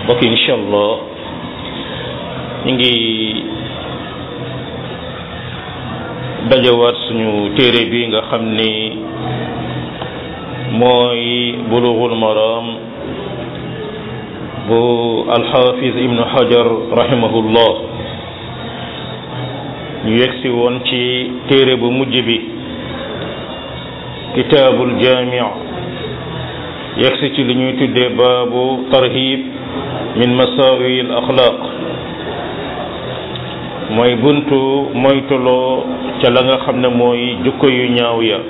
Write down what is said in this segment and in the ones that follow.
mbokk incha allah ñu ngi dajawaat suñu téere bi nga xam ni mooy bulughul maram bu alxafiz ibnu hajar rahimahullah ñu yegsi woon ci téere bu mujj bi kitaabul jaami' yegsi ci li ñuy tuddee baabu tarhib min masaawi al axlaaq mooy buntu moytuloo ca la nga xam ne mooy jukko yu ñaaw ya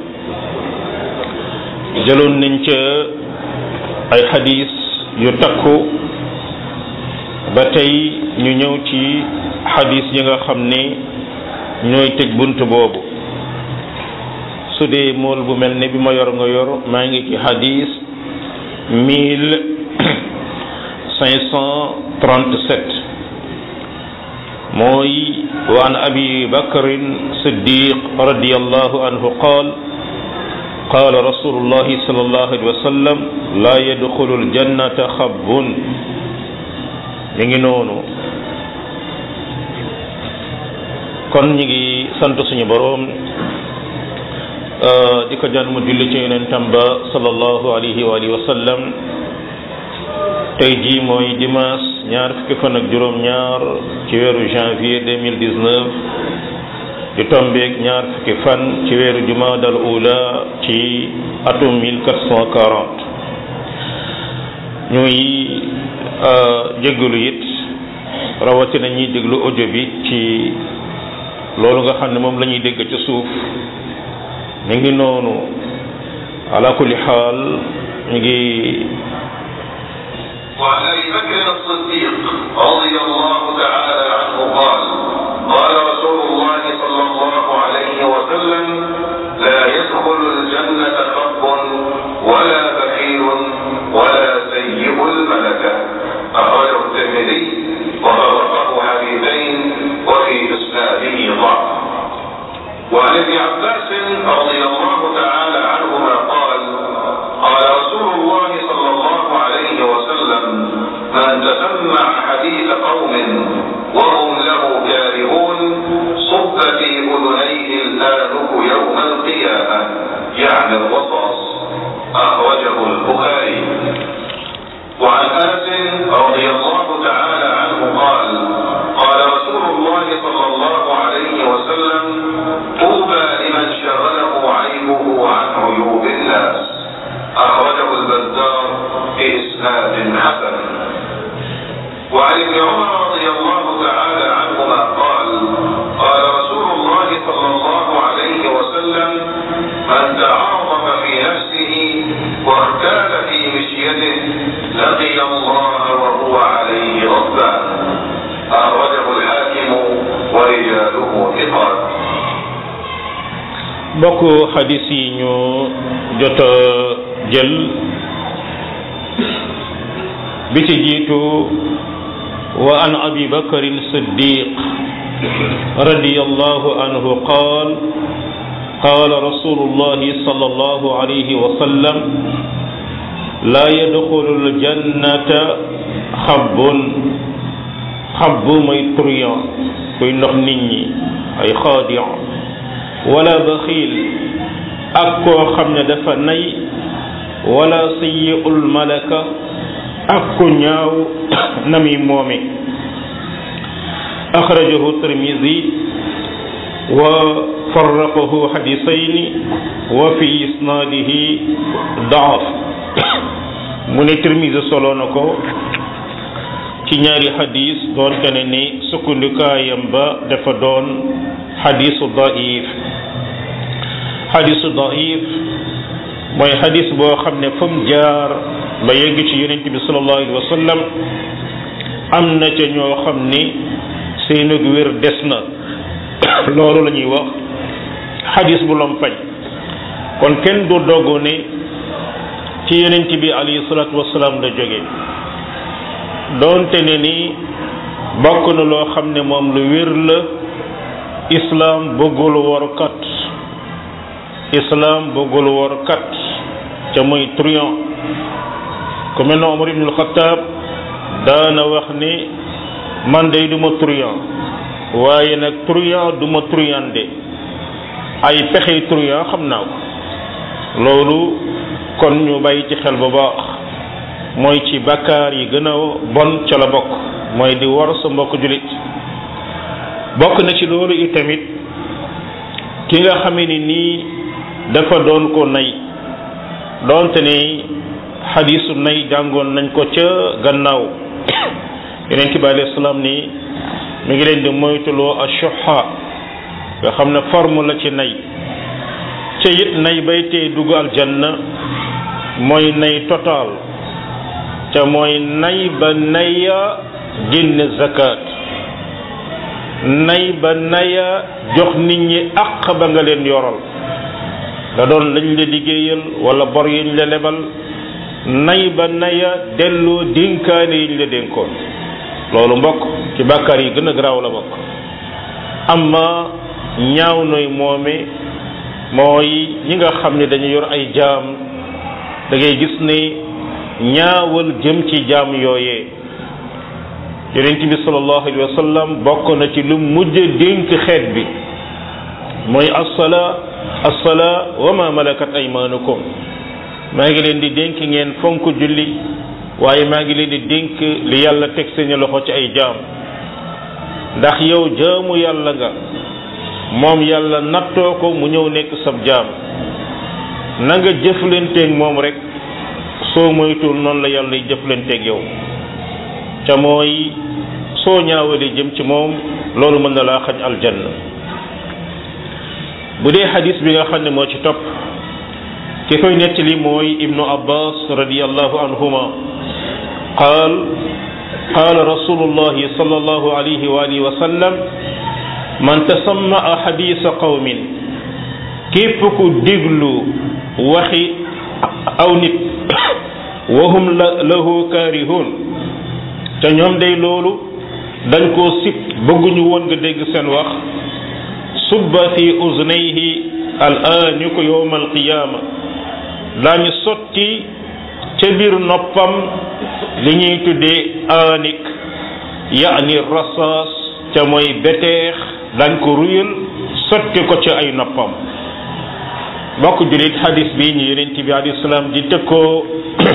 jëloon nañ ca ay xadis yu takku ba tey ñu ñëw ci xadis yi nga xam ni ñooy tëj bunt boobu su dee mool bu mel ne bi ma yor nga yor maa ngi ci xadis mille cinq cent trente-sept mooy wa an abi bakrin siddiq radiallahu anhu qaal qaala rasulullahi sallallahu alayhi wa sallam laa yadxulu aljannata xabbun mi ngi noonu kon ñi ngi sant suñu boroom di ko jaan mu julli ci yonentam ba sallallahu alayhi wa alihi wa sallam tey jii mooy dimanche ñaar fukki fan ak juróom-ñaar ci weeru janvier 2019 di tombeeg ñaar fukki fan ci weeru jumaadal ula ci atum 1440 ñuy jéggalu it rawatina ñuy déglu audio bi ci loolu nga xam ne moom la ñuy dégg ci suuf mi ngi noonu ala kulli xaal mi ngi وعن ابي بكر الصديق رضي الله تعالى عنه قال قال رسول الله صلى الله عليه وسلم لا يدخل الجنة خب ولا بخيل ولا سيء الملكة أخرجه الترمذي وفرقه حديثين وفي إسناده ضعف وعن ابن عباس رضي الله تعالى عنهما قال قال رسول الله صلى الله عليه وسلم من تسمع حديث قوم وهم له كارهون صب في اذنيه الانف يوم القيامه يعني الرصاص اخرجه البخاري وعن انس رضي الله تعالى عنه قال قال رسول الله صلى الله عليه وسلم طوبى لمن شغله عيبه عن عيوب الناس أخرجه البزار بإسناد حسن وعن ابن عمر رضي الله تعالى عنهما قال قال رسول الله صلى الله عليه وسلم من تعاظم في نفسه واختال في مشيته لقي الله وهو عليه غضبان أخرجه الحاكم ورجاله ثقات bokk xadis yi ñu jot a jël bi ci jiitu wa an abi bakarin siddiq radiyallahu anhu qaal قال رسول الله صلى الله عليه وسلم لا يدخل الجنة خب خب موy truand kuy ndox nit ñi ay xaadi' wala baxiil ak koo xam ne dafa nay wala sayyi'ul malaka ak ku ñaaw na muy moome axrajahu tirmidi wa farraqahu xadisayni wa fi isnaadihi daaf mu ne tirmidi solo na ko ci ñaari xadis doonte ne ni sukkandikaayam ba dafa doon xadisu daif xadisu daif mooy xadis boo xam ne fa mu jaar ba yegg ci yonent bi sallallahu alayhi wa sallam am na ca ñoo xam ni seenug wér des na loolu la ñuy wax xadis bu lompañ kon kenn du doggu ne ci yonent bi alayhi salaatu wasalaam la jóge doonte ne ni bokk na loo xam ne moom lu wér la islaam bëggul workat islaam bëggul workat ca muy truand ku mel ne Omar ibnul Xataab daana wax ni man day du ma truand waaye nag truand du ma truandé ay pexey truand xam naa ko loolu kon ñu bàyyi ci xel bu baax mooy ci bakkaar yi gën a bon ca la bokk mooy di war sa mbokk julit bokk na ci loolu itamit ki nga xamee ni nii dafa doon ko nay doonte ni xadiisu nay jàngoon nañ ko ca gannaaw yeneen bi alayhi salaam ni mi ngi leen di moytuloo ashuha nga xam ne forme la ci nay ca it nay bay tee dugg aljanna mooy nay total ca mooy nay ba naya génne zakat nay ba naya jox nit ñi àq ba nga leen yoral da doon lañ la liggéeyal wala bor yiñ la lebal nay ba naya delloo dénkaane yiñ la dénkoon loolu mbokk ci bàkkaar yi gën a garaaw la bokk amma ñaaw noy moome mooy ñi nga xam ne dañu yor ay jaam da ngay gis ne ñaawal jëm ci jaam yooyee yonent bi sallallahu alayhi wa sallam bokk na ci lu mujj dénk xeet bi mooy assala assala wa ma malakat aymanukum maa ngi leen di dénk ngeen fonk julli waaye maa ngi leen di dénk li yàlla teg seeni loxo ci ay jaam ndax yow jaamu yàlla nga moom yàlla nattoo ko mu ñëw nekk sab jaam na nga jëflanteeg moom rek soo moytuwul noonu la yàlla y jëflanteeg yow ca mooy soo ñaawalee jëm ci moom loolu mën na laa xañ aljanna bu dee xadis bi nga xam ne moo ci topp ki koy nettali mooy ibnu abbas radiallahu anhuma qaal qaal rasulullahi sallallahu alayhi wa alihi wa sallam man tasammaa xadisa qawmin képp ku déglu waxi aw nit wahum la lahu kaarihun te ñoom day loolu dañ koo sib bëgguñu woon nga dégg seen wax subba fi uznayhi al aaniku yowma alqiyaama daañu sotti ca biir noppam li ñuy tuddee aanik yaani rasaas ca mooy beteex dañ ko ruyal sotti ko ci ay noppam bokk julit xadis bi ñu yonent bi alayhi salaam di tëkkoo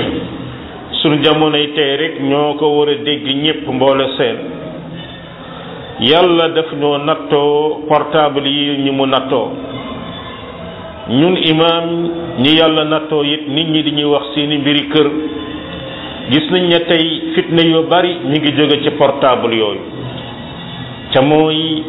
sunu jamonoy tey rek ñoo ko war a dégg ñépp mboole seen yàlla daf ñoo nattoo portable yi ñu mu nattoo ñun imaam ñi yàlla nattoo it nit ñi dañuy wax seeni mbiri kër gis nañ ne tey fitna yu bari mi ngi jóge ci portable yooyu ca mooy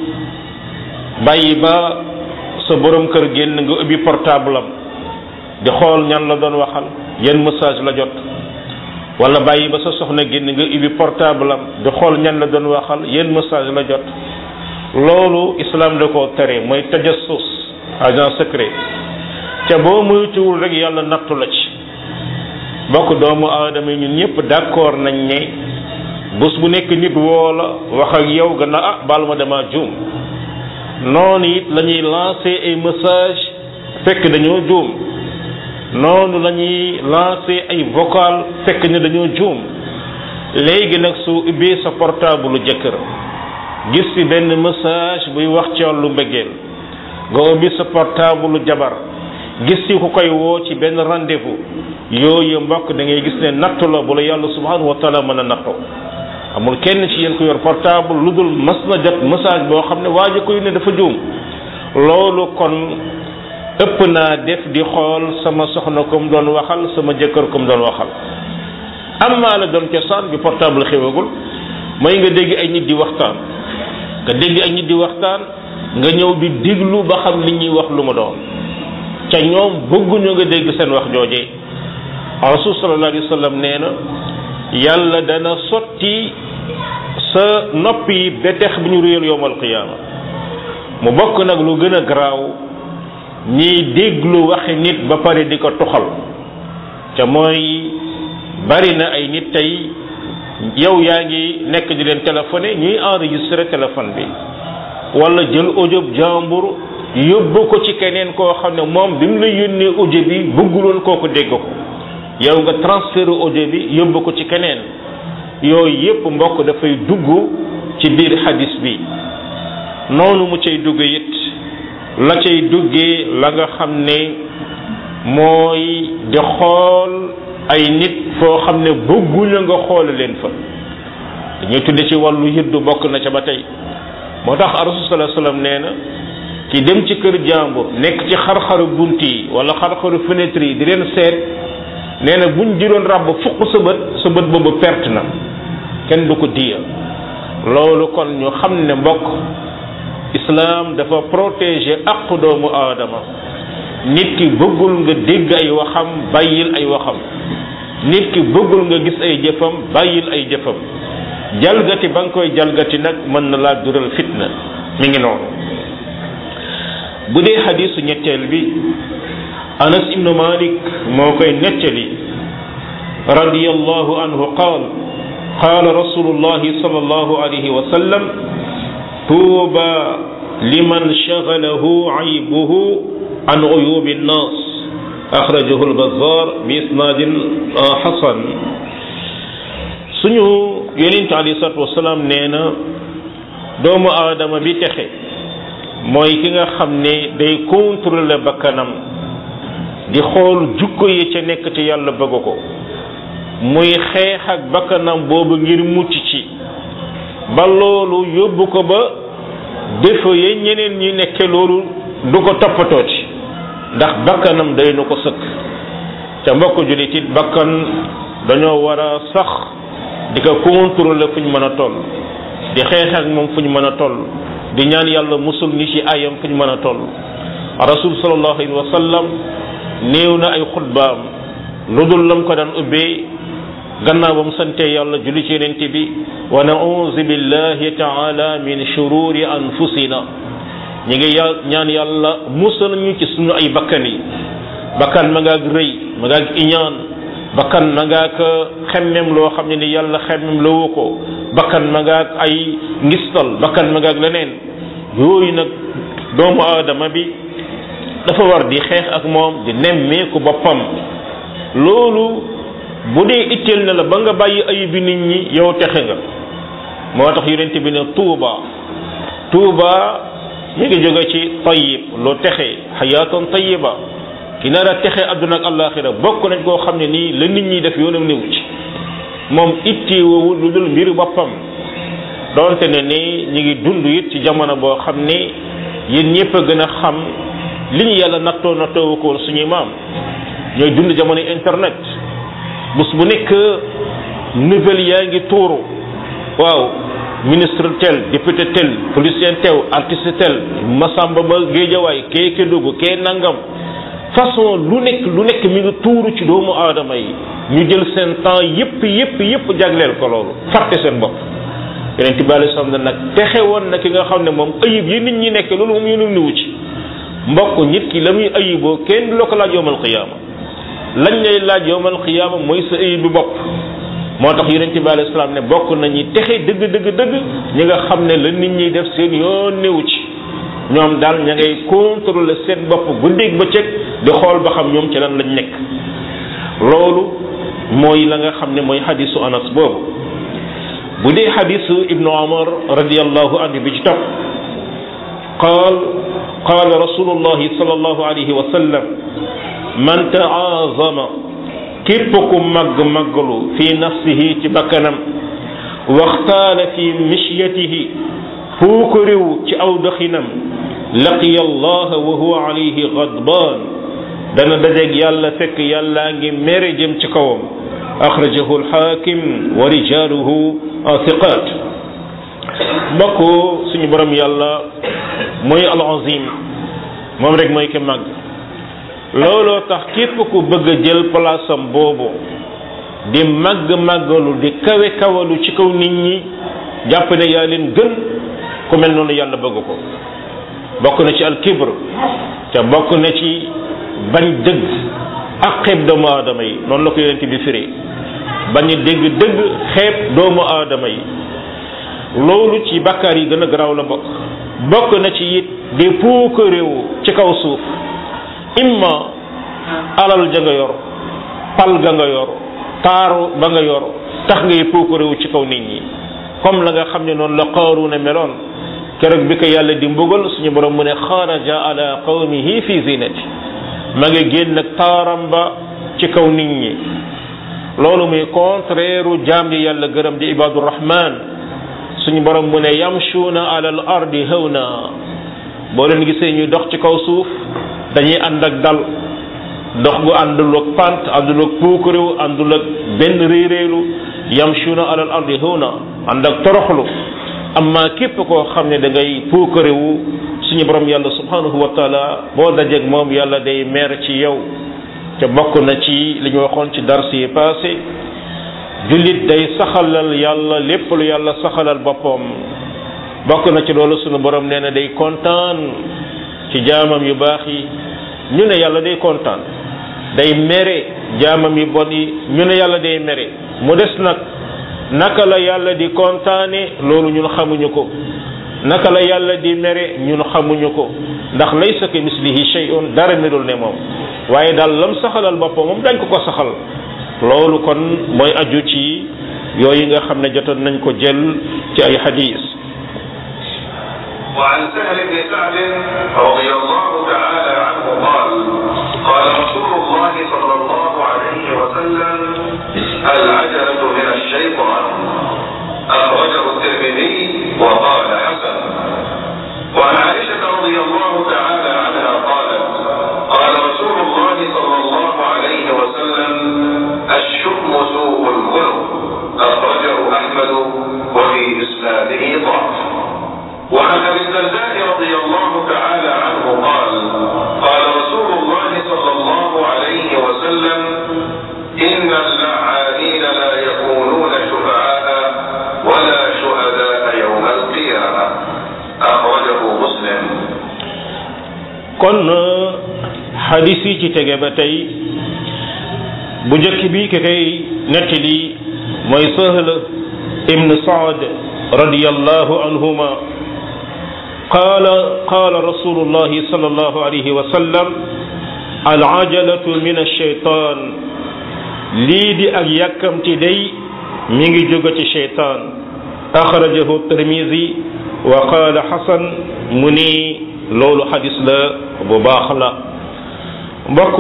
bàyyi ba sa borom kër génn nga ubbi portable am di xool ñan la doon waxal yan message la jot wala bàyyi ba sa soxna génn nga ubbi portable am di xool ñan la doon waxal yan message la jot loolu islam da koo tere mooy tajassus agent secret ca boo moytuwul rek yàlla nattu la ci bokk doomu aadama yi ñun ñëpp d'accord nañ ne bés bu nekk nit woo la wax ak yow gannaaw ah baal ma dama juum noonu it la ñuy lancer ay message fekk dañoo juum noonu la ñuy lancer ay vocal fekk ne dañoo juum léegi nag su ubbee sa portable jëkkër gis ci benn message buy wax ci wàllu mbëggeel nga ubbi sa portable jabar gis ci ku koy woo ci benn rendez-vous yooyu mbokk da ngay gis ne nattu la bu la yàlla subhanahu wa taala mën a nattoo amul kenn ci yéen ko yor portable lu dul mas na jot message boo xam ne waa ji koy ne dafa juum loolu kon ëpp naa def di xool sama soxna comme doon waxal sama jëkkër comme doon waxal am maa la doon cosaan bi portable xewagul mooy nga dégg ay nit di waxtaan nga dégg ay nit di waxtaan nga ñëw di diglu ba xam li ñuy wax lu mu doon ca ñoom bëgguñu nga dégg seen wax joojee rasul sallallahu alayhi wa sallam nee na yàlla dana sotti sa nopp yi betex bu ñu réyal yowmal qiyaama mu bokk nag lu gën a garaaw ñiy déglu waxi nit ba pare di ko tuxal ca mooy bari na ay nit tey yow yaa ngi nekk di leen téléphoné ñuy enregistré téléphone bi wala jël audio jàmbur yóbbu ko ci keneen koo xam ne moom bi mu la yónnee audio bi bëgguloon kooku dégg ko yow nga transféré audio bi yóbbu ko ci keneen yooyu yépp mbokk dafay dugg ci biir xadis bi noonu mu cay dugg it la cay duggee la nga xam ne mooy di xool ay nit foo xam ne bëgguñu nga xool leen fa dañuy tudde ci wàllu yëddu bokk na ca ba tey moo tax rasul sallallahu alayhi wasallam nee na ki dem ci kër jàmbur nekk ci xar-xaru bunt yi wala xar-xaru fenêtre yi di leen seet nee na buñ jiroon ràbb fukk sa bët sa bët boobu perte na kenn du ko diya loolu kon ñu xam ne mbokk islam dafa protéger aqu doomu aadama nit ki bëggul nga dégg ay waxam bàyyil ay waxam nit ki bëggul nga gis ay jëfam bàyyil ay jëfam jalgati ba nga koy jalgati nag mën na laa dural fitna mi ngi noonu bu dee xadisu ñetteel bi anas ibnu malik moo koy nettali radiyallahu anhu qaal qaala rasulullahi sallallahu alayhi wa sallam tuuba liman shagalahu aybuhu an uyubi nnas axrajahu albazar bi isnaadin xasan suñu yonente alayhi salatu wasalaam nee na doomu aadama bi texe mooy ki nga xam ne day contrôler bakkanam di xool jukko yi ca nekk te yàlla bëgg ko muy xeex ak bakkanam boobu ngir mucc ci ba loolu yóbbu ko ba défaut yi ñeneen ñi nekke loolu du ko toppatooti ndax bakkanam day nu ko sëkk ca mbokk jullit it bakkan dañoo war a sax di ko contrôler fu ñu mën a toll di xeex ak moom fu ñu mën a toll di ñaan yàlla musul ni ci ayam fu ñu mën a toll rasul sallallahu alayhi wa sallam néew na ay xutbaam lu dul lam ko daan ubbee gannaaw ba mu sante yàlla julli ci yenente bi wa nauzu billahi taala min shururi anfusina ñi ngi ya ñaan yàlla musal ñu ci suñu ay bakkan yi bakkan ma ngaag rëy ma ngaag iñaan bakkan ma ngaag xemmem loo xam ne ni yàlla xemmem loo ko bakkan ma ngaag ay ngistal bakkan ma ngaag leneen yooyu nag doomu aadama bi dafa war di xeex ak moom di nemmeeku boppam loolu bu dee itteel na la ba nga bàyyi ayib bi nit ñi yow texe nga moo tax yonent bi ne tuuba tuuba mi ngi jóge ci tayyib loo texe xayaatan tayyiba ki nar a texe àdduna ak àllaaxira bokk nañ koo xam ne nii la nit ñi def yoonam newu ci moom itti woowu lu dul mbiru boppam donte ne ni ñi ngi dund it ci jamono boo xam ne yéen ñëpp a gën a xam li ñu yàlla nattoo nattoo ko woon suñuy maam ñooy dund jamono internet bés bu nekk nouvelle yaa ngi tuuru waaw ministre tel député tel politicien tel artiste tel masamba ba géejawaay kee Kédougou kee nangam façon lu nekk lu nekk mi ngi tuuru ci doomu aadama yi ñu jël seen temps yépp yépp yépp jagleel ko loolu fàtte seen bopp yeneen tibaale sam na nag texe woon na ki nga xam ne moom ayib yi nit ñi nekk loolu moom yénum niwu ci mbokk nit ki la muy ayiboo kenn du la ko laaj yowmal qiyaama lañ lay laaj yowmal qiyaama mooy sa ayib bi bopp moo tax yonent bi alayhi salaam ne bokk nañu texe dëgg dëgg dëgg ñi nga xam ne la nit ñi def seen yoon newu ci ñoom daal ña ngay contrôler seen bopp guddeeg bëccëg di xool ba xam ñoom ci lan lañ nekk loolu mooy la nga xam ne mooy xadisu anas boobu bu dee xadisu ibnu omar radiallahu anhu bi ci topp qaal qaala rasulullahi sallallahu alayhi wa sallam man taazama képp ku màgg màggalu fi nafsihi ci bakkanam waxtaala fi mishyatihi fuu ko réew ci aw doxinam laqiya allaha wa huwa alayhi gadbaan dana dajeeg yàlla fekk yàllaa ngi mere jëm ci kawam axrajahu alxaakim wa rijaaluhu thiqaat mbokk suñu borom yàlla mooy al azim moom rek mooy ki màgg looloo tax képp ku bëgg a jël place am boobu di màgg màggalu di kawe kawalu ci kaw nit ñi jàpp ne yaa leen gën ku mel noonu yàlla bëgg ko bokk na ci al kibr te bokk na ci bañ dëgg ak xeeb doomu aadama yi noonu la ko yonent bi firi bañ dégg dëgg xeeb doomu aadama yi loolu ci bakkaar yi gën a garaaw la bokk bokk na ci it di puukaréewu ci kaw suuf imma alal ja nga yor pal ga nga yor taaru ba nga yor tax ngay puukarewu ci kaw nit ñi comme la nga xam ne noonu la Qaaruuna meloon keroog bi ko yàlla di mbugal suñu borom mu ne xaraja ala qawmihi fi zinati ma nga génn ak taaram ba ci kaw nit ñi loolu muy contraire jaam yi yàlla gërëm di ibadu rahman suñu borom mu ne yamshuuna ala al ardi hawna boo leen gisee ñuy dox ci kaw suuf dañuy ànd ak dal dox gu àndul ak pant àndul ak puukarewu àndul ak benn réeréelu yamshuuna ala al ardi hawna ànd ak toroxlu amma képp koo xam ne da ngay puukarewu suñu borom yàlla subhanahu wa taala boo dajeeg moom yàlla day meer ci yow te bokk na ci li ñu waxoon ci dars yi passé jullit day saxalal yàlla lépp lu yàlla saxalal boppam bokk na ci loolu suñu borom nee na day kontaan ci jaamam yu baax yi ñu ne yàlla day kontaan day mere jaamam yu bon yi ñu ne yàlla day mere mu des nag naka la yàlla di kontaane loolu ñun xamuñu ko naka la yàlla di mere ñun xamuñu ko ndax laysa ka mislihi shay'un dara melul ne moom waaye daal lam saxalal boppam moom dañ ko ko saxal loolu kon mooy aju ci yooyu nga xam ne jotoon nañ ko jël ci ay xadis وعن سهل بن سعد رضي الله تعالى عنه قال قال رسول الله صلى الله عليه وسلم العجلة من الشيطان أخرجه الترمذي وقال حسن وعن عائشة رضي الله تعالى عنها قالت قال رسول الله صلى الله عليه وسلم الشؤم سوء الخلق أخرجه أحمد وفي إسناده ضعف وعن ابي الدرداء رضي الله تعالى عنه قال قال رسول الله صلى الله عليه وسلم ان اللعانين لا يكونون شفعاء ولا شهداء يوم القيامه اخرجه مسلم kon xadis yi ci tege ba tey bu njëkk bi ki koy nettali mooy Sahl ibn Saad radiyallahu anhuma قال قال رسول الله صلى الله عليه وسلم العجلة من الشيطان lii di ak yàkkamti day mi ngi jóge ci cheytaan axrajahu tirmisi wa qaala xasan mu ni loolu xadis la bu baax la mbokk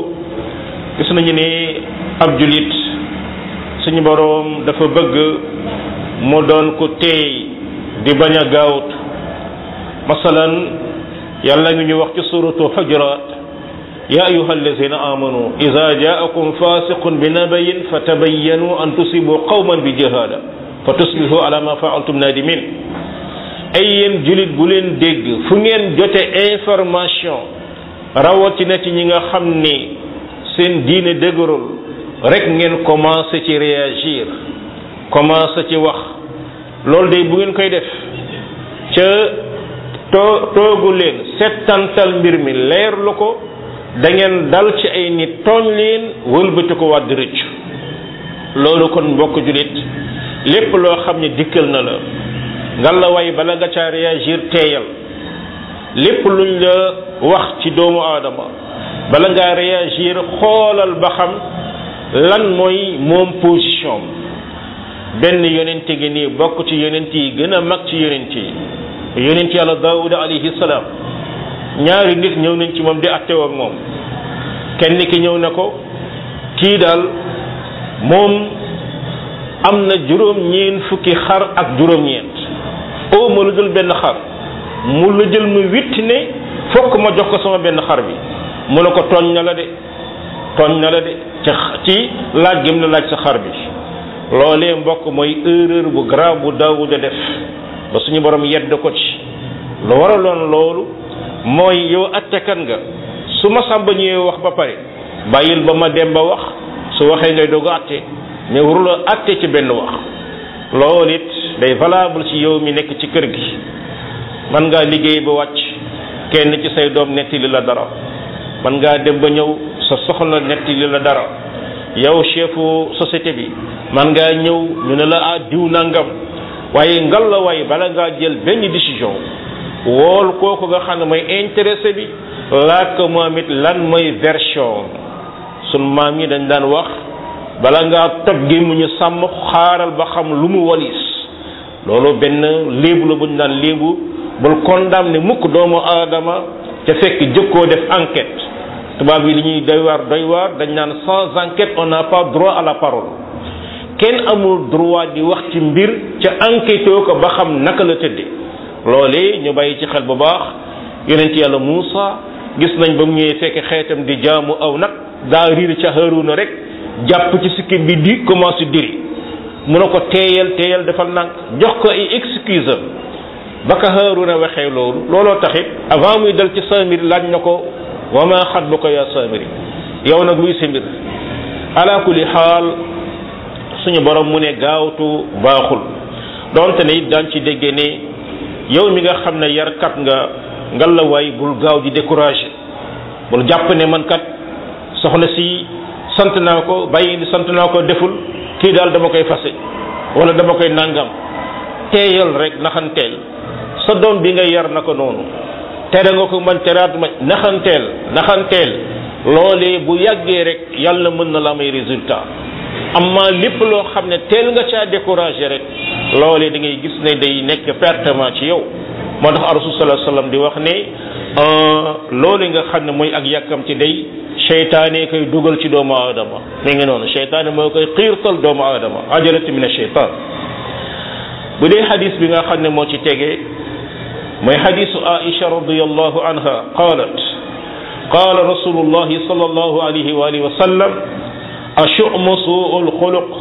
gis nañu ni ab julit suñu boroom dafa bëgg mu doon ko teey di bañ a gaawut masalan yàlla ngi ñu wax ci suratu xujurat ya ayuha allazina amanu ida jaakum fasiqun bi nabayin fatabayyanu an tusibu qawman bi jahada fa tusbihu ala ma faaltum nadimin ay yéen julit bu leen dégg fu ngeen jote information rawatina ci ñi nga xam ni seen diine dëgërul rek ngeen commencé ci réagir commencé ci wax loolu day bu ngeen koy def ca too toogu leen settantal mbir mi leer lu ko da ngeen dal ci ay nit tooñ leen wëlbati ko wàdd rëcc loolu kon mbokk julit lépp loo xam ne dikkal na la nga la way bala nga caa réagir teeyal lépp luñ la wax ci doomu aadama bala ngaa réagir xoolal ba xam lan mooy moom position benn yonente gi nii bokk ci yonent yi gën a mag ci yonent yi yonent yàlla daawuda alayhi salaam ñaari nit ñëw nañ ci moom di attewoo ak moom kenn ki ñëw na ko kii daal moom am na juróom-ñeent fukki xar ak juróom-ñeent oo ma lu jël benn xar mu la jël mu witt ne fokk ma jox ko sama benn xar bi mu ne ko tooñ na la de tooñ na la de ci ci laaj gëm la laaj sa xar bi loolee mbokk mooy erreur bu grave bu daawuda def ba suñu borom yedd ko ci lu waraloon loolu mooy yow attekan nga su ma sàmba ñëwee wax ba pare bàyyil ba ma dem ba wax su waxee ngay doog a atte mais warula atte ci benn wax loolu it day valable ci yow mi nekk ci kër gi man ngaa liggéey ba wàcc kenn ci say doom nettali la dara man ngaa dem ba ñëw sa soxla nettali la dara yow chefu société bi man ngaa ñëw ñu ne la ah diw nangam waaye ngal la waay bala ngaa jël benn décision wool kooku nga xam ne mooy intéressé bi laaj ko moom it lan mooy version sun maam yi dañ daan wax bala ngaa toj gémmiñu sàmm xaaral ba xam lu mu walis loolu benn léebu la bu ñu daan léebu bul condamné mukk doomu aadama te fekk jëkkoo def enquête tubaab yi li ñuy doy waar doy waar dañ naan sans enquête on n'a pas droit à la parole kenn amul droit di wax ci mbir ca enquête ko ba xam naka la tëdde loolee ñu bàyyi ci xel bu baax yonent yàlla Muusa gis nañ ba mu ñëwee fekk xeetam di jaamu aw nag daa riir ca Haaruna rek jàpp ci sikkim bi di commencé diri mu ne ko teeyal teeyal defal nànk jox ko ay excuse ba ka Haaruna waxee loolu looloo taxit avant muy dal ci Samiri laaj na ko wa ma xatbuka ya Samiri yow nag luy sa mbir ala kulli xaal suñu borom mu ne gaawtu baaxul donte ne it daan ci dégge ne yow mi nga xam ne yarkat nga ngalawaay bul gaaw di découragé bul jàpp ne man kat soxna si sant naa ko bàyyi sant naa ko deful kii daal dama koy fase wala dama koy nangam teeyal rek naxanteel sa doom bi nga yar na ko noonu tere nga ko man teraat ma naxanteel naxanteel loolee bu yàggee rek yàlla mën na la may résultat amma lépp loo xam ne teel nga caa découragé rek loolee da ngay gis ne day nekk pertement ci yow moo tax rasul sallallahu alayhi wasallam di wax ne loolu nga xam ne mooy ak yàkkam ci day seytaane koy dugal ci doomu aadama mi ngi noonu seytaane moo koy xiirtal doomu aadama ajalati min asheytan bu dee xadis bi nga xam ne moo ci tege mooy xadisu aisha radiallahu anha qalat qala rasulullahi sallallahu alayhi wa alihi wa sallam ashu'mu su'ul xuluq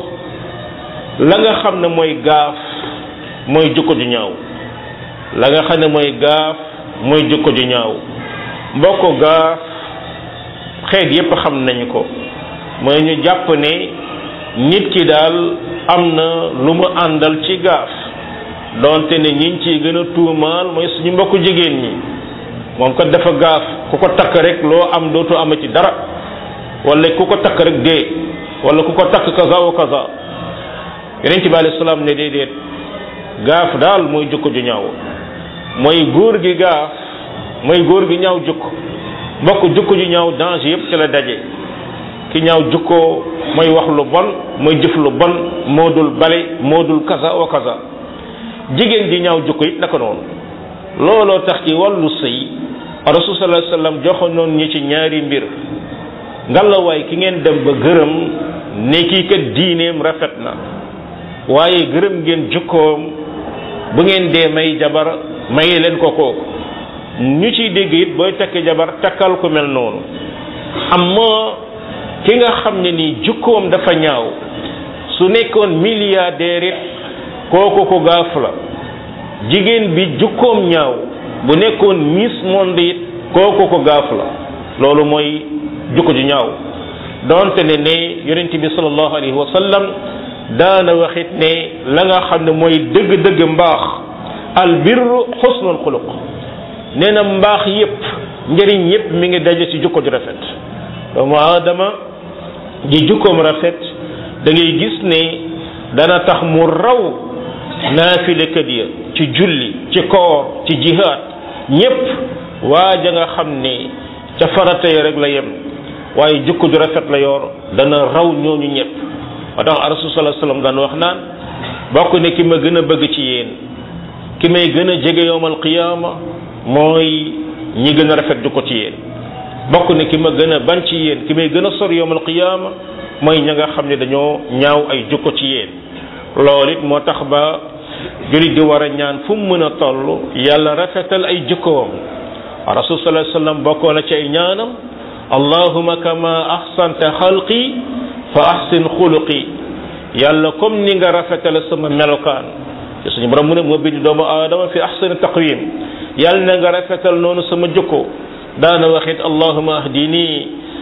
la nga xam ne mooy gaaf mooy jukko ju ñaaw la nga xam ne mooy gaaf mooy jukko ju ñaaw mbokk gaaf xeet yépp xam nañu ko mooy ñu jàpp ne nit ki daal am na lu mu àndal ci gaaf donte ne ñiñ ciy gën a tuumaal mooy suñu mbokku jigéen ñi moom kat dafa gaaf ku ko takk rek loo am dootu amati dara wala ku ko takk rek dee wala ku ko takk kaza wa kaza yonent bi alayhi salaam ne déedéet gaaf daal mooy jukko ju ñaaw mooy góor gi gaaf mooy góor gi ñaaw jukko mbokk jukko ju ñaaw danger yépp ci la daje ki ñaaw jukko mooy wax lu bon mooy jëf lu bon moo dul bale moo dul kaza wa kaza jigéen ji ñaaw jukko it naka noonu looloo tax ci wàllu sëy rasul sallallahu alayhi wasallam joxoon ñi ci ñaari mbir ngalawaay ki ngeen dem ba gërëm ne kii kat diineem rafet na waaye gërëm ngeen jukkoom bu ngeen dee may jabar maye leen ko kooku ñu ciy dégg it booy takk jabar takkal ko mel noonu amma ki nga xam ne nii jukkoom dafa ñaaw su nekkoon milliardaire it kooku ko gaaf la jigéen bi jukkoom ñaaw bu nekkoon miss monde it kooku ko gaaf la loolu mooy jukko ju ñaaw donte ne ne yonent bi sallallahu alayhi wa sallam daana waxit ne la nga xam ne mooy dëgg-dëgg mbaax al birru xusnul xuluq nee na mbaax yépp njëriñ yépp mi ngi daje ci jukko ju rafet doomu aadama ji jukkoom rafet da ngay gis ne dana tax mu raw naafilekat ya ci julli ci koor ci jihaad ñépp waaja nga xam ne ca farata ya rek la yem waaye jukko ju rafet la yor dana raw ñooñu ñépp moo tax rasul sallallahu alayhi wasallam daan wax naan bokk ne ki ma gën a bëgg ci yéen ki may gën a jege yowmal qiyaama mooy ñi gën a rafet jukko ci yéen bokk ne ki ma gën a ban ci yéen ki may gën a sor yowmal qiyaama mooy ña nga xam ne dañoo ñaaw ay jukko ci yéen loolu it moo tax ba julit di war a ñaan fu mu mën a toll yàlla rafetal ay jukkoom rasul sallallahu alayhi wasallam bokkoo na ci ay ñaanam allahuma kama ahsanta xalqi fa ahsin xuluqi yàlla comme ni nga rafetale sama melokaan te suñu borom mu ne moo bind doomu aadama fi ahsani taqwim yàlla na nga rafetal noonu sama jukko daana waxit allahuma ahdini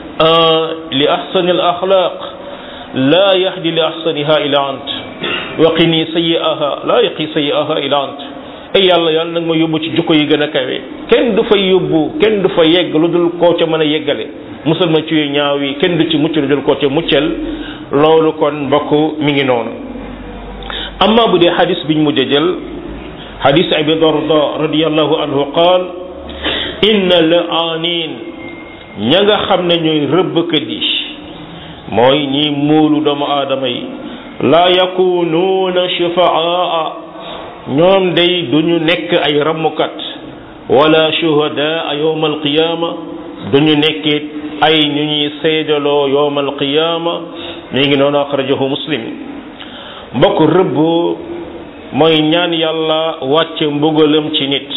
li ahsani al axlaq la yahdi li ahsaniha ila ant wa qini sayi'aha la yaqi sayi'aha ila ant ay yàlla yàlla nag ma yóbbu ci jukko yi gën a kawe kenn du fa yóbbu kenn du fa yegg lu dul koo ca mën a yeggale musal ma ci yu ñaaw yi kenn du ci mucc lu dul koo ca muccal loolu kon mbokk mi ngi noonu amma bu dee xadis biñ mujj a jël xadis abi darda radiallahu anhu qaal inna la anin ña nga xam ne ñooy rëbbkat yi mooy ñi muulu doomu aadama yi laa yakunuuna shufaa ñoom day duñu nekk ay rammukat wala shuhadaa yowma alqiyaama duñu nekkit ay ñu ñuy seedaloo yowma alqiyaama mi ngi noonu axrajahu muslim mbokk rëbb mooy ñaan yàlla wàcce mbugalam ci nit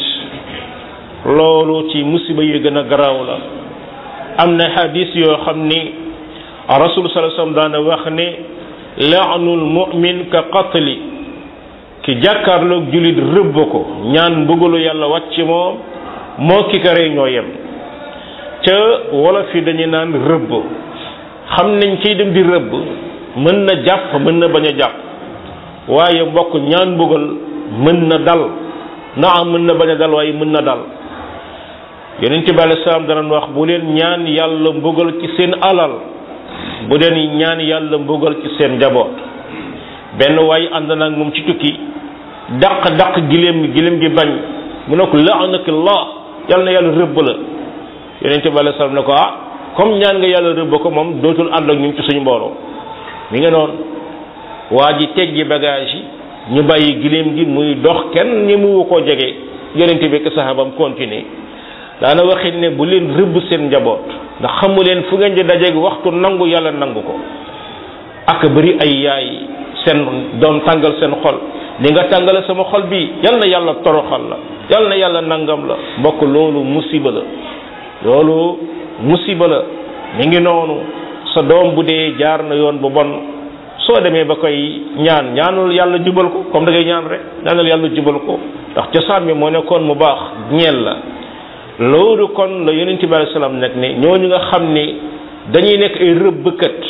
loolu ci musiba yi gën a garaaw la am na hadis yoo xam ni rasul sallallahu alayhi wasallam daana wax ne laanul mu'min ka qatli ki jàkkaarloog julit rëbb ko ñaan mbugalu yàlla wàcc moom moo ki ka rey ñoo yem ca wolof yi dañu naan rëbb xam nañ kiy dem di rëbb mën na jàpp mën na bañ a jàpp waaye mbokk ñaan mbugal mën na dal na am mën na bañ a dal waaye mën na dal yonent bi alei salaam danañ wax bu leen ñaan yàlla mbugal ci seen alal bu leen ñaan yàlla mbugal ci seen njaboot benn waaye ànd naag moom ci tukki daq daq giléem gi giléem gi bañ mu ne ko laanakillah yàlla na yàlla rëbb la yonent bi alei salaam ne ko ah comme ñaan nga yàlla rëbb ko moom dootul ànd ak ñun ci suñu mbooloo mi nga noonu waa ji teggi bagage yi ñu bàyyi giléem gi muy dox kenn ñi mu koo jege yonent bi ak sahabam continuer daana waxit ne bu leen rëbb seen njaboot ndax xamu leen fu ngeen di dajeeg waxtu nangu yàlla nangu ko ak bëri ay yaay seen doom tàngal seen xol li nga tàngale sama xol bi yal na yàlla toroxal la yal na yàlla nangam la mbokk loolu musiba la loolu musiba la mi ngi noonu sa doom bu dee jaar na yoon bu bon soo demee ba koy ñaan ñaanul yàlla jubal ko comme da ngay ñaan rek ñaanal yàlla jubal ko ndax cosaan bi moo nekkoon mu baax ñeel la loolu kon la yonent bi alayhi salaam nag ne ñooñu nga xam ni dañuy nekk ay rëbbkat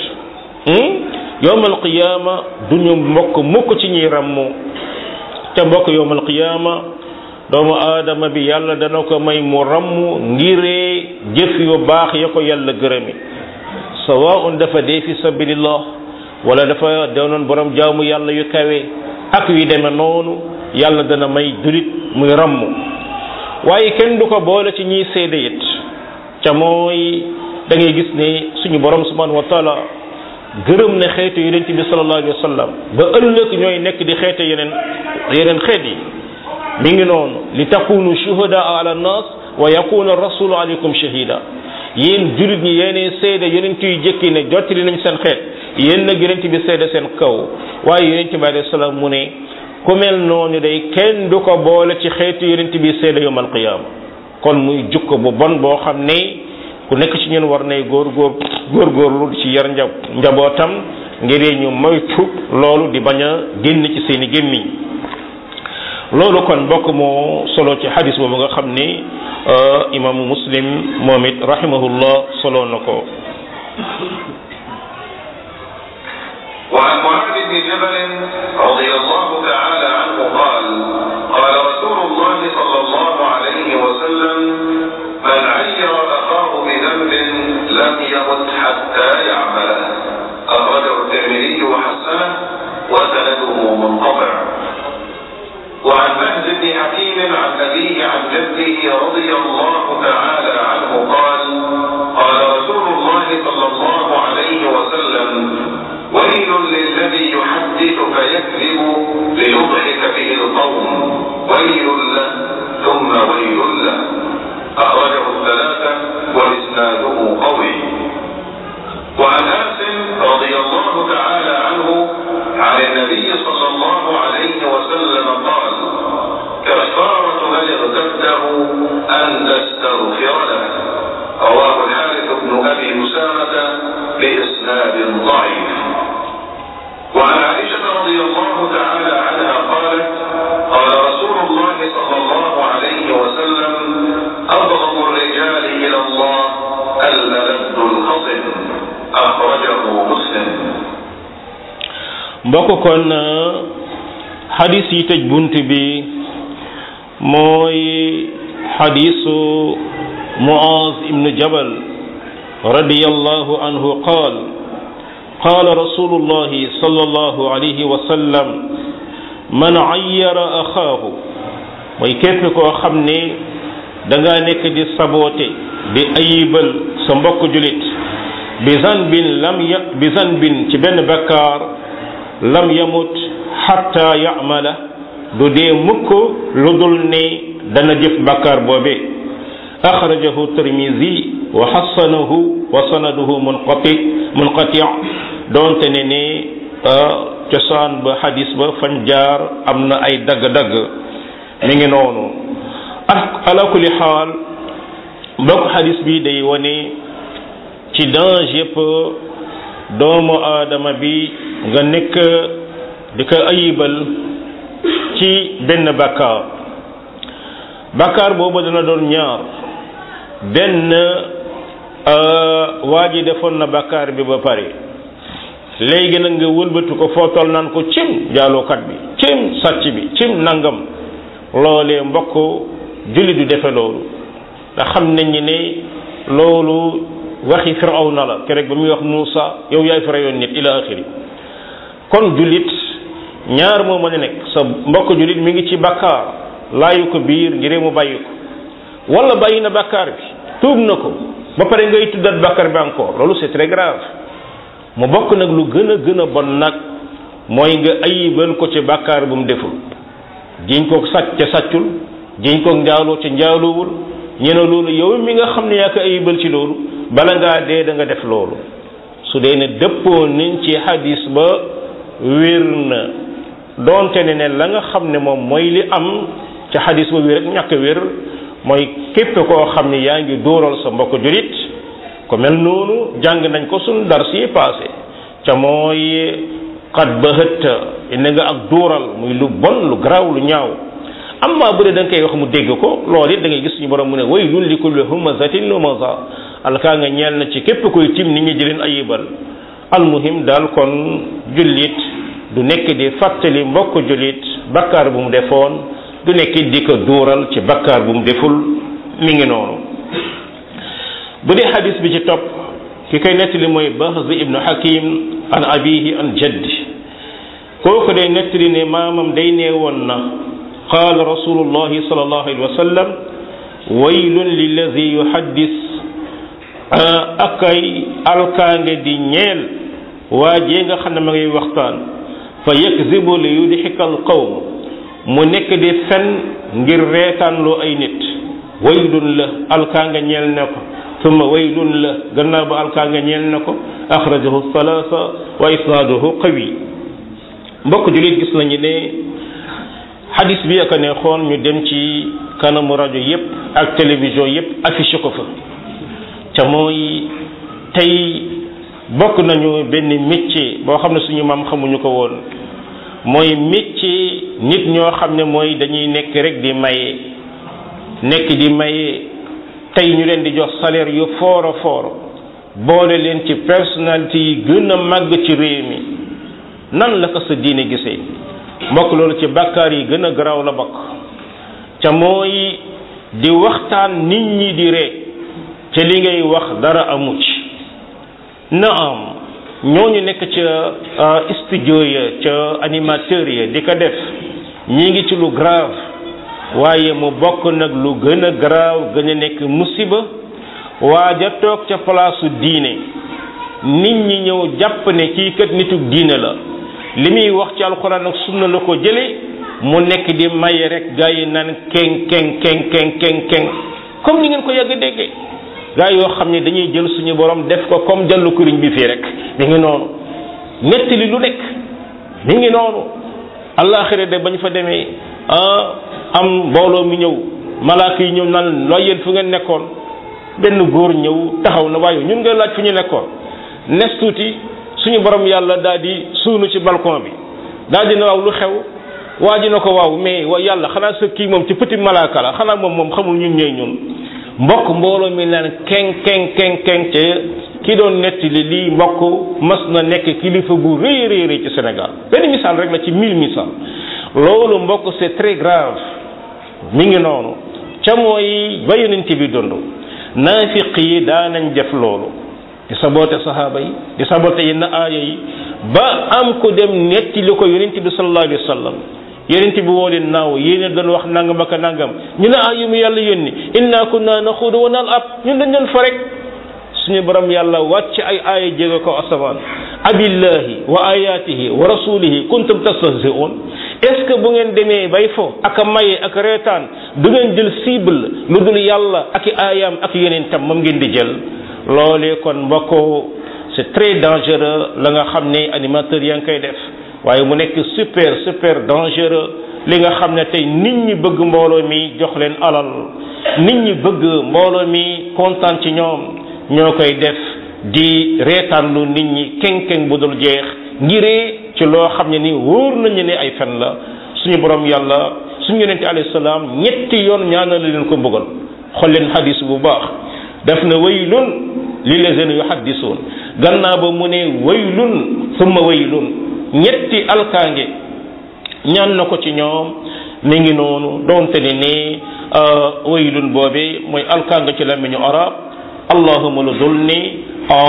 yowmal qiyaama duñu mbokk mukk ci ñuy ràmmu te mbokk yowmal qiyaama doomu aadama bi yàlla dana ko may mu ràmm ngiree jëf yu baax ya ko yàlla gërëmi sawaun dafa dee fi sabilillah wala dafa doonoon borom jaamu yàlla yu kawe ak yu deme noonu yàlla dana may julit muy ràmm waaye kenn du ko boole ci ñiy seede it ca mooy da ngay gis ne suñu borom subhanahu wa taala gërëm ne xeetu yonent bi sallallahu alayhi wa sallam ba ëllëg ñooy nekk di xeete yeneen yeneen xeet yi mi ngi noonu li takunu shuhada ala nas wa yakuna rasulu alaykum shahida yéen julit ñi yéenee seede yonent yu jëkki ne jottali nañ seen xeet yéen nag yonent bi seede seen kaw waaye yonent bi alayhi salaam mu ne ku mel noonu day kenn du ko boole ci xeetu yonent bi seede yawmal qiyaama kon muy jukko bu bon boo xam ne ku nekk ci ñun war nay góor góor góorgóorlu ci yar nja njabootam ngir ñu moytu loolu di bañ a génn ci seeni gémmiñ loolu kon bokk moo solo ci xadis boobu nga xam ni imaamu muslim moom it rahimahullah solo na ko وعن معاذ بن جبل رضي الله تعالى عنه قال قال رسول الله صلى الله عليه وسلم من عير اخاه بذنب لم يمت حتى يعمله اخرجه الترمذي وحسنه وسنده منقطع وعن مهز بن حكيم عن ابيه عن جده رضي الله تعالى عنه قال قال رسول الله صلى الله عليه وسلم ويل للذي يحدث فيكذب ليضحك به القوم ويل له ثم ويل له أخرجه الثلاثة وإسناده قوي وعن أنس رضي الله تعالى عنه عن النبي صلى الله عليه وسلم قال كفارة من اغتبته أن تستغفر له رواه الحارث بن أبي أسامة بإسناد ضعيف وعن عائشة رضي الله تعالى عنها قالت قال رسول الله صلى الله عليه وسلم أبغض الرجال إلى الله الملد الخصم أخرجه مسلم mbokk kon xadis yi tëj bunt bi mooy xadisu muaz ibnu jabal radiyallahu anhu qaal قال رسول الله صلى الله عليه وسلم من عير أخاه mooy képp koo xam ne da nga nekk di saboote di ayibal sa mbokk julit bi zanbin lam ya bi zanbin ci benn bakkaar lam yamut xatta yamala du dee mukk lu dul ne dana jëf bakkaar boobe axrajahu tirmisi wa xasanahu wa sanaduhu munqati munqati doonte ne ne cosaan ba xadis ba fañ jaar am na ay dagg-dagg mi ngi noonu ak ala kulli xaal mbokk xadis bi day wane ci danger yëpp doomu aadama bi nga nekk di ko ayibal ci benn bakkaar bakkaar boobu dana doon ñaar benn waa ji defoon na bakkaar bi ba pare léegi nag nga wëlbatu ko foo toll naan ko cim jaalookat bi cim sàcc bi cim nangam loolee mbokk julli du defe loolu ndax xam nañ ni ne loolu waxi firawna la keroog ba muy wax Muusa yow yaay fi rayoon nit ila axiri kon jullit ñaar moo mën a nekk sa mbokk jullit mi ngi ci bakkaar laayu ko biir ngir mu bàyyi ko wala bàyyi na bakkaar bi tuub na ko ba pare ngay tuddat bakkaar bi encore loolu c'est très grave mu bokk nag lu gën a gën a bon nag mooy nga ayibal ko ci bakkaar bu mu deful jiñ ko sàcc ca sàccul jiñ ko njaaloo ca njaaloowul ñu ne loolu yow mi nga xam ne yaa ko ayibal ci loolu bala ngaa dee da nga def loolu su dee ne dëppoo niñ ci hadis ba wér na doonte ne ne la nga xam ne moom mooy li am ca hadis ba wér ak ñàkk wér mooy képp koo xam ne yaa ngi dóoral sa mbokk julit ko mel noonu jàng nañ ko suñ dar si passé ca mooy xat ba hëtta indi nga ak dóoral muy lu bon lu garaaw lu ñaaw amma bu dee da nga koy wax mu dégg ko loolu it da ngay gis suñu borom mu ne waylun li kulli humazatin lumaza alkaa nga ñeel na ci képp koy tim nit ñi di leen ayibal almuhim daal kon jullit du nekk di fàttali mbokk jullit bakkaar bu mu defoon du nekk di ko duural ci bakkaar bu mu deful mi ngi noonu bu dee xadis bi ci topp ki koy nettali mooy Bahz ibnu Hakim an abihi an jaddi kooku day nettali ne maamam day nee woon na qaala rasulullahi sallallahu alayhi wa sallam waylun lillazi yuhaddis akay alkaange di ñeel waa jee nga xam ne ma ngay waxtaan fa yakzibu li yudxika al qawm mu nekk di fen ngir reetaanloo ay nit waylun la alkaange ñeel na ko summa waylun la gannaaw ba alkaange ñeel na ko axrajahu salaasa wa isnaaduhu qawi mbokk julit gis nañu ne xadis bi aka ne xoon ñu dem ci kanamu rajo yépp ak télévision yépp affiché ko fa ca mooy tey bokk nañu benn métier boo xam ne suñu maam xamuñu ko woon mooy métier nit ñoo xam ne mooy dañuy nekk rek di maye nekk di maye tey ñu leen di jox salaire yu foor a foor boole leen ci personnalité yi gën a màgg ci réew mi nan la ko sa diine gisee mbokk loolu ci bàkkaar yi gën a garaaw la bokk ca mooy di waxtaan nit ñi di ree ca li ngay wax dara amu ci naam ñooñu nekk ca studio ya ca animateur ya di ko def ñi ngi ci lu grave waaye mu bokk nag lu gën a grave gën a nekk musiba waa ja toog ca palaasu diine nit ñi ñëw jàpp ne kii kat nitug diine la li muy wax ci alxuraan ak sunna la ko jële mu nekk di maye rek gaa yi naan keng keng keng keng keng keng comme ni ngeen ko yàgg déggee gaa yoo xam ne dañuy jël suñu borom def ko comme jallu kuriñ bi fii rek mi ngi noonu nettali lu nekk mi ngi noonu àllaaxira de bañ fa demee ah am mbooloo mi ñëw malaaka yi ñëw naan looy yéen fu ngeen nekkoon benn góor ñëw taxaw na waaye ñun nga laaj fu ñu nekkoon nes tuuti suñu borom yàlla daal di suunu ci balcon bi daal di na waaw lu xew waa ji na ko waaw mais wa yàlla xanaa sa kii moom ci petit malaaka la xanaa moom moom xamul ñun ñooy ñun mbokk mbooloo mi naan keng keng keng keng ca ki doon nettali lii mbokk mas na nekk kilifa bu rëy rëy rëy ci Sénégal benn misaal rek la ci mille misaal loolu mbokk c'est très grave mi ngi noonu ca mooy ba yonent bi dund naafiq yi daanañ def loolu di saboote sahaaba yi di saboote yenn aaya yi ba am ko dem netti li ko yonent bi sallallahu alayhi wa sallam yonent bi woo leen naaw yéen doon wax nangam ak nangam ñu ne ah yu mu yàlla yónni inna kunna naxuudu wa nal'ab ñun dañ doon fa rek suñu borom yàlla wàcc ay aaya jéego ko asamaan abillahi wa ayatihi wa rasulihi kuntum tastahzi'un est-ce que bu ngeen demee bay fo ak a maye ak reetaan du ngeen jël cible lu dul yàlla ak i aayaam ak yeneen tam moom ngeen di jël loolee kon mbokko c'est très dangereux la nga xam ne animateur yaa ngi koy def waaye mu nekk super super dangereux li nga xam ne tey nit ñi bëgg mbooloo mi jox leen alal nit ñi bëgg mbooloo mi kontaan ci ñoom ñoo koy def di reetaanlu nit ñi keng-keng bu dul jeex ngiree ci loo xam ne ni wóor nañu ne ay fen la suñu borom yàlla suñu yonente alayhi salaam ñetti yoon ñaanal leen ko mbugal xool leen hadis bu baax def na waylun lillazina yuhaddisuun gannaaw ba mu ne waylun summa waylun ñetti alkaange ñaan na ko ci ñoom mi ngi noonu doonte ne ni waylun boobe mooy alkaanga ci làmmiñu arab allahuma lu dul ni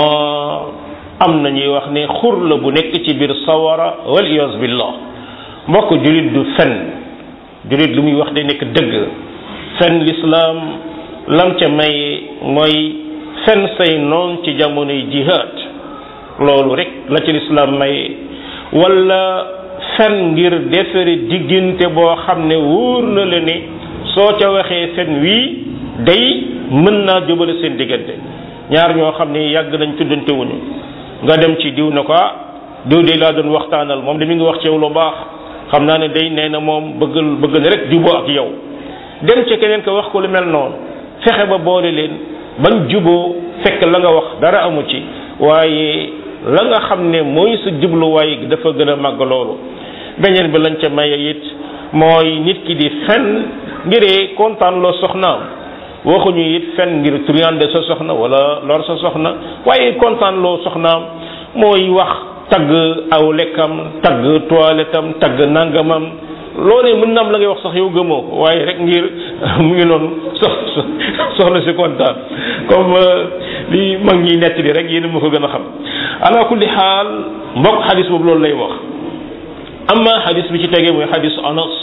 am na ñuy wax ne xur la bu nekk ci biir sawara wal iyaz billah mbokk julit du fen julit lu muy wax day nekk dëgg fen lislaam lam ca may mooy fen say noon ci jamonoy jihad loolu rek la ci lislaam may wala fen ngir defere diggante boo xam ne wóor na la ne soo ca waxee fen wii day mën naa jubale seen diggante ñaar ñoo xam ne yàgg nañ tuddante wuñu nga dem ci diw na ko ah diw de laa doon waxtaanal moom de mi ngi wax ci yow lu baax xam naa ne day nee na moom bëggal bëgg na rek juboo ak yow dem ci keneen ko wax ko lu mel noonu fexe ba boole leen bañ juboo fekk la nga wax dara amu ci waaye la nga xam ne mooy sa jubluwaay dafa gën a màgg loolu beneen bi lañ ca maye it mooy nit ki di fen ngiree kontaan loo soxnaam waxuñu it fen ngir truande sa soxna wala lor sa soxna waaye kontaan loo soxnaam mooy wax tagg aw lekkam tagg toilettam tagg nangamam loolee mën na am la ngay wax sax yow gëmoo ko waaye rek ngir mu ngi noonu sox soxna si kontaan comme li mag ñi nett li rek yéen ma ko gën a xam ala kulli xaal mbokk xadis boobu loolu lay wax amma xadis bi ci tegee mooy xadis anas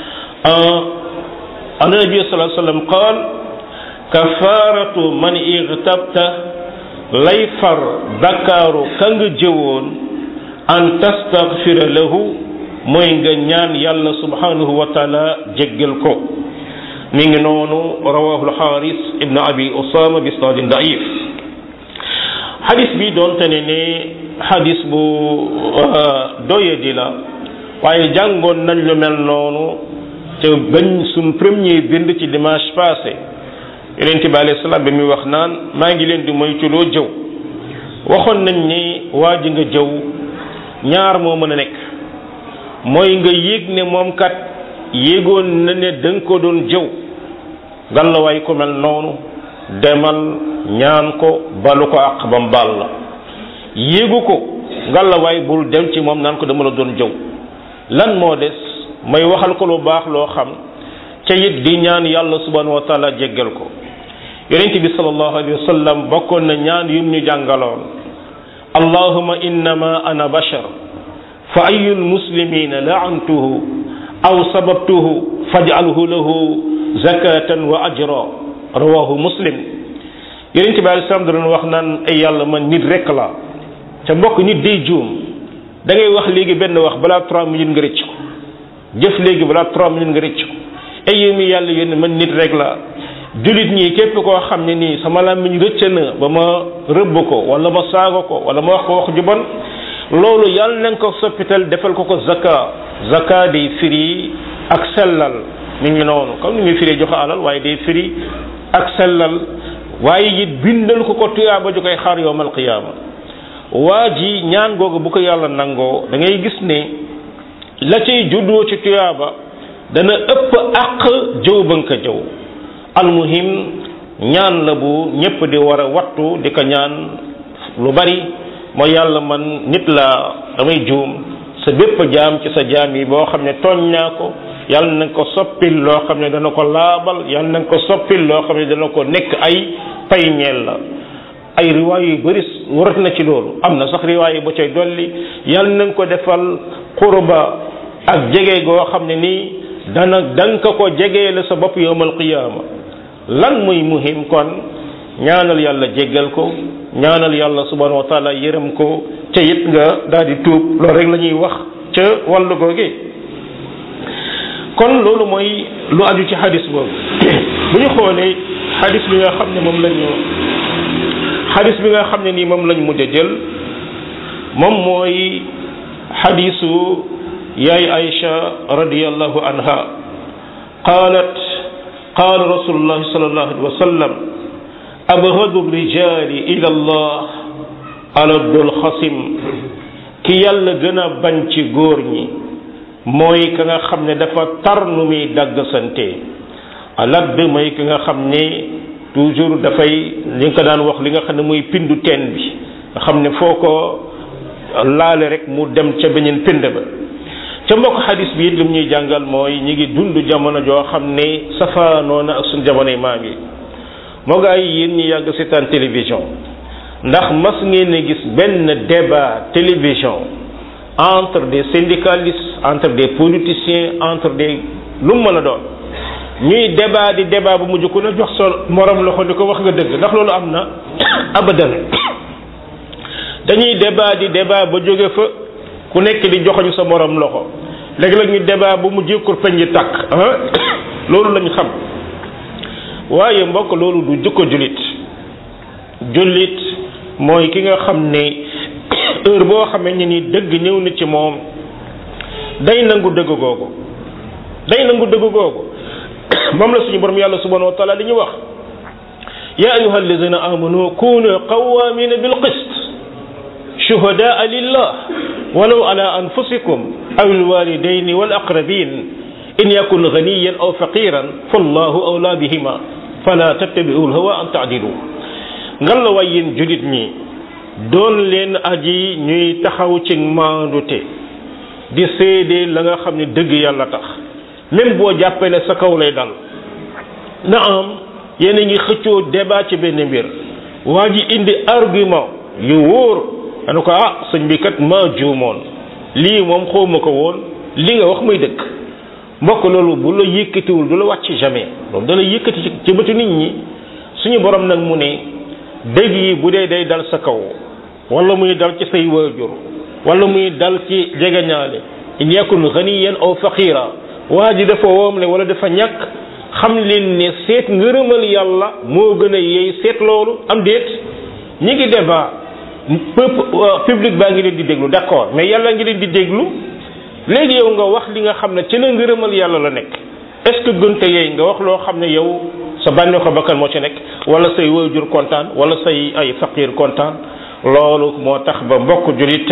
an nabi sallallahu alayhi wasallam qaal kafaratu man igtabta lay far bakkaaru ka nga jëwoon an tastaghfira lahu mooy nga ñaan yàlla subhanahu wa taala jéggal ko mi ngi noonu rawahu alxaaris ibn abi usama bi isnaadin daif xadis bi doonte ne ne xadis bu doyadi la waaye jàngoon nañ lu mel noonu te bañ suñ premier bind ci dimanche passé yonente bi alayhi salaam bi muy wax naan maa ngi leen di moytuloo jëw waxoon nañ ni waa ji nga jëw ñaar moo mën a nekk mooy nga yéeg ne moom kat yéegoon na ne da nga ko doon jëw gàllawaay ko mel noonu demal ñaan ko balu ko àq bam baal la yéegu ko gàllawaay bul dem ci moom naan ko dama la doon jëw lan moo des may waxal ko lu baax loo xam ca it di ñaan yàlla subhanahu wa taala jéggal ko yonente bi sallallahu alayhi wa sallam bokkoon na ñaan yum ñu jàngaloon allahuma innama ana bashar fa ayu lmuslimina laantuhu aw sababtuhu faj'alhu lahu zakatan wa ajra rawahu muslim yonente bi alei salaam da doon wax naan ay yàlla man nit rek la ca mbokk nit day juum da ngay wax léegi benn wax balaa trois minutes nga rëcc ko jëf léegi balaa trois minutes nga rëcc ko ay yow mi yàlla yónni man nit rek la julit ñi képp koo xam ne nii sama làmmiñ rëcc na ba ma rëbb ko wala ma saago ko wala ma wax ko wax ju bon loolu yàlla nañ ko soppital defal ko ko zaka zaka day firi ak sellal mi ngi noonu comme ni muy firi joxe alal waaye day firi ak sellal waaye it bindal ko ko tuyaaba ju koy xaar yowmal qiyaama waa ji ñaan googu bu ko yàlla nangoo da ngay gis ne la cay juddoo ci tuyaaba dana ëpp àq jëw ba nga ko jëw almuhim ñaan la bu ñépp di war a wattu di ko ñaan lu bari mooy yàlla man nit la damay juum sa bépp jaam ci sa jaam yi boo xam ne tooñ naa ko yàlla na ko soppil loo xam ne dana ko laabal yàlla na ko soppil loo xam ne dana ko nekk ay pay ñeel la ay riwaay yu bëri warat na ci loolu am na sax riwaay ba cay dolli yàlla na ko defal qurba ak jege goo xam ne nii dana danga ko jegee la sa bopp yowmal qiyaama lan muy muhim kon ñaanal yàlla jéggal ko ñaanal yàlla subhanahu wa taala yërëm ko ca it nga daal di tuub loolu rek la ñuy wax ca wàllu googe kon loolu mooy lu aju ci xadis boobu bu ñu xoolee xadis bi nga xam ne moom lañu xadis bi nga xam ne nii moom lañ mujj a jël moom mooy xadisu yaay Aïcha radiyallahu anha qaalat qaala rasulullahi sallallahu alayhi wa sallam abghadu rijali ila allah aladul xasim ki yàlla gën a bañ ci góor ñi mooy ka nga xam ne dafa tar nu muy dagg sante alad mooy ki nga xam ne toujours dafay li nga ko daan wax li nga xam ne muy pindu teen bi nga xam ne foo ko laale rek mu dem ca beneen pind ba ca mbokk xadis bi it lim ñuy jàngal mooy ñi ngi dund jamono joo xam ne safaanoo na ak suñ jamonoy maam yi moo gaa yi yéen ñi yàgg seetaan télévision ndax mas ngeen a gis benn débat télévision entre des syndicalistes entre des politiciens entre des lu mu mën a doon ñuy débat di débat bu mujj ku ne jox sa morom loxo di ko wax nga dëgg ndax loolu am na abadan dañuy débat di débat ba jóge fa ku nekk di joxoñu sa morom loxo léegi-léeg ñu débat bu mujj kurpeñ yi tàkk ah loolu lañ xam waaye mbokk loolu du jukko jullit jullit mooy ki nga xam ne heure boo xamee ne ni dëgg ñëw na ci moom day nangu dëgg googu day nangu dëgg googu moom la suñu borom yàlla subhanahu wa taala li ñu wax ya ayuha alladina amanu kunu qawamina bil qist shuhadaa lillah walaw ala anfusikum aw alwalidaini wal aqrabin in yakun ganiyan aw faqiran fallahu awla bihima fala tattabi'u alhawa an ta'dilu ngan la way yéen julit ñi doon leen aji ñuy taxaw ci maandute di seede la nga xam ne dëgg yàlla tax même boo jàppee ne sa kaw lay dal na am yéen a ngi xëccoo débat ci benn mbir waa ji indi argument yu wóor anu ko ah sëñ bi kat maa juumoon lii moom xawma ko woon li nga wax muy dëgg mbokk loolu bu la yëkkatiwul du la wàcc jamais loolu da la yëkkati ci bëtu nit ñi suñu borom nag mu ne dëgg yi bu dee day dal sa kaw wala muy dal ci say waajur wala muy dal ci jegeñaale in yakun ganiyan aw faqira waa ji dafa woomle wala dafa ñàkk xam leen ne seet ngërëmal yàlla moo gën a yey seet loolu am déet ñi ngi débat peuple public baa ngi leen di déglu d'accord mais yàlla ngi leen di déglu léegi yow nga wax li nga xam ne ci la ngërëmal yàlla la nekk est-ce que gënte yey nga wax loo xam ne yow sa bànneexu bakkan moo ci nekk wala say waajur kontaan wala say ay faqir kontaan loolu moo tax ba mbokk julit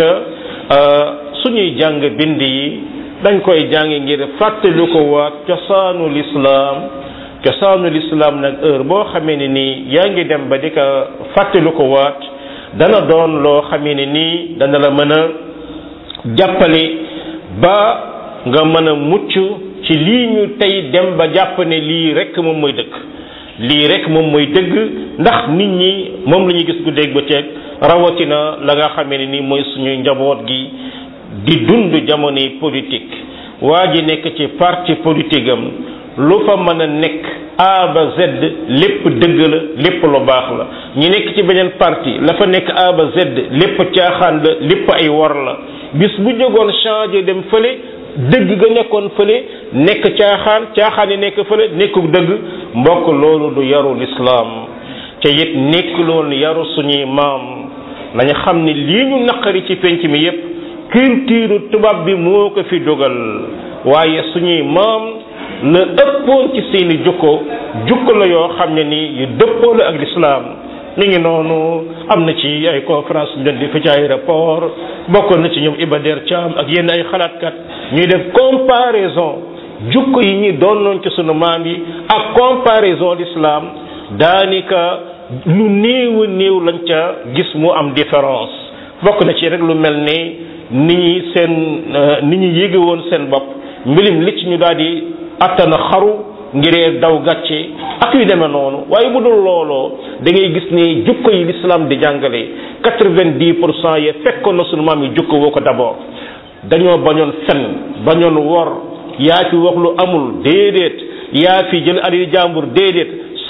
suñuy jàng bind yi dañ koy jàng ngir fàttali ko waat cosaanu lislaam cosaanu lislaam nag heure boo xamee ne nii yaa ngi dem ba di ko fàttali ko waat dana doon loo xamee ne nii dana la mën a jàppale ba nga mën a mucc ci lii ñu tey dem ba jàpp ne lii rek moom mooy dëgg lii rek moom mooy dëgg ndax nit ñi moom la ñuy gis guddeeg ba ceeg rawatina la nga xamee ne nii mooy suñuy njaboot gi di dund jamonoy politique waa ji nekk ci parti politique am lu fa mën a nekk A ba Z lépp dëgg la lépp lu baax la ñi nekk ci beneen parti la fa nekk A ba Z lépp caaxaan la lépp ay wor la bis bu jógoon changé dem fële dëgg ga nekkoon fële nekk caaxaan caaxaan yi nekk fële nekku dëgg mbokk loolu du yaru lislaam te it nekk loolu yaru suñuy maam nañu xam ne lii ñu naqari ci penc mi yépp culture tubaab bi moo ko fi dogal waaye suñuy maam la ëppoon ci seeni jukko jukko la yoo xam ne ni yu dëppoo la ak lislaam mi ngi noonu am na ci ay conférence ñu doon di fi ci aéroport bokkoon na ci ñoom Iba Der Thiam ak yenn ay xalaatkat ñuy def comparaison jukko yi ñi doonoon ci sunu maam yi ak comparaison l'islam daanaka lu néew a néew lañ ca gis mu am différence bokk na ci rek lu mel ni ni ñi seen ni ñu yéege woon seen bopp mbilim li ci ñu daal di attana xaru ngiree daw gàcce ak yu demee noonu waaye bu dul looloo da ngay gis ni jukko yi l'islam di jàngale quatre-vingt-dix pour cent yi fekkoon na sunu maam yi jukko woo ko d'abord dañoo bañoon fen bañoon wor yaa fi wax lu amul déedéet yaa fi jël alal jàmbur déedéet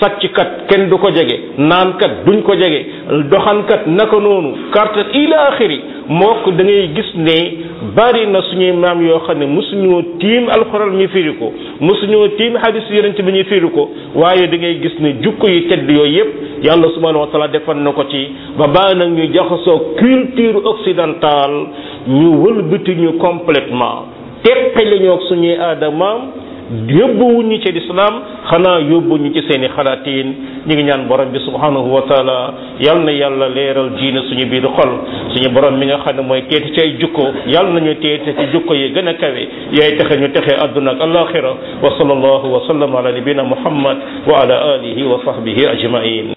sàcckat kenn du ko jege naankat duñ ko jege doxankat naka noonu carte ila axiri mook da ngay gis ne bari na suñuy maam yoo xam ne mosuñoo tiim alxuraan ñu firi ko mosuñoo tiim hadis yonent bi ñu firi ko waaye da ngay gis ne jukko yi tedd yooyu yépp yàlla subhanahu wa taala defal na ko ci ba baa nag ñu jaxasoo culture occidentale ñu wëlbati ñu complètement teqale ñoo ak suñuy aadamaam yóbbuwuñu ci lislaam xanaa yóbbuñu ci seeni xalaatiin ñu ngi ñaan borom bi subhanahu wa taala yal na yàlla leeral diine suñu biir xol suñu borom mi nga xam ne mooy teeti ci ay jukko yal nañu teete ci jukko yi gën a kawe yaay texe ñu texe àdduna ak alaxira wa sallallahu wa sallam ala nabina muhammad wa ala alihi wa sahbihi ajmain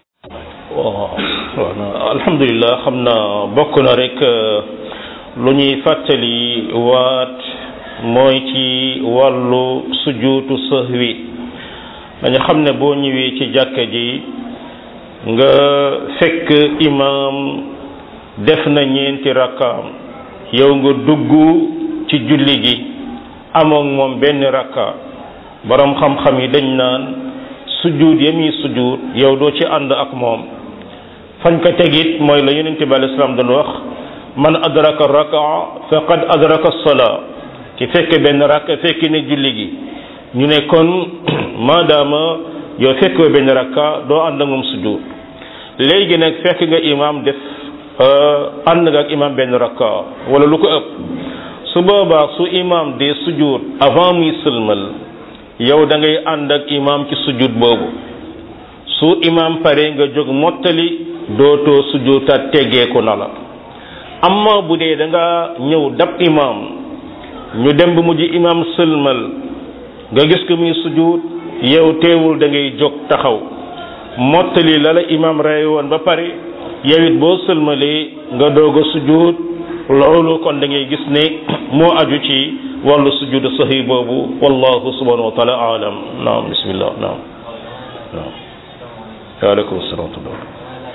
waaw alhamdulilah xam na bokk na rek lu ñuy fàttali waat mooy ci wàllu sujuutu sahwi dañu xam ne boo ñëwee ci jàkka ji nga fekk imaam def na ñeenti rakkaam yow nga dugg ci julli gi amoon moom benn rakka borom xam-xam yi dañ naan sujuut ya muy sujuut yow doo ci ànd ak moom fañ ko tegit mooy la yonent bi alei salaam doon wax man adraka rakaa faqad adraka salaa ki fekke benn rakk fekki ne julli gi ñu ne kon maadaama yow fekkoo benn rakka doo ànd ak moom sujud léegi nag fekk nga imam def ànd nga ak imam benn rakka wala lu ko ëpp su boobaa su imam de sujud avant muy sëlmal yow da ngay ànd ak imam ci sujud boobu su imam pare nga jóg mottali dootoo sujutaat teggeeku na la amma bu dee da nga ñëw dab imam ñu dem ba mujj imam sëlmal nga gis ko muy sujud yow teewul da ngay jóg taxaw mottali la la imam rey woon ba pare yow it boo sëlmalee nga doog a sujud loolu kon da ngay gis ne moo aju ci wàllu sujud sahi boobu wallahu subhanahu wa taala alam naam bismillah naam naam waaleykum salaam wa rahmatullah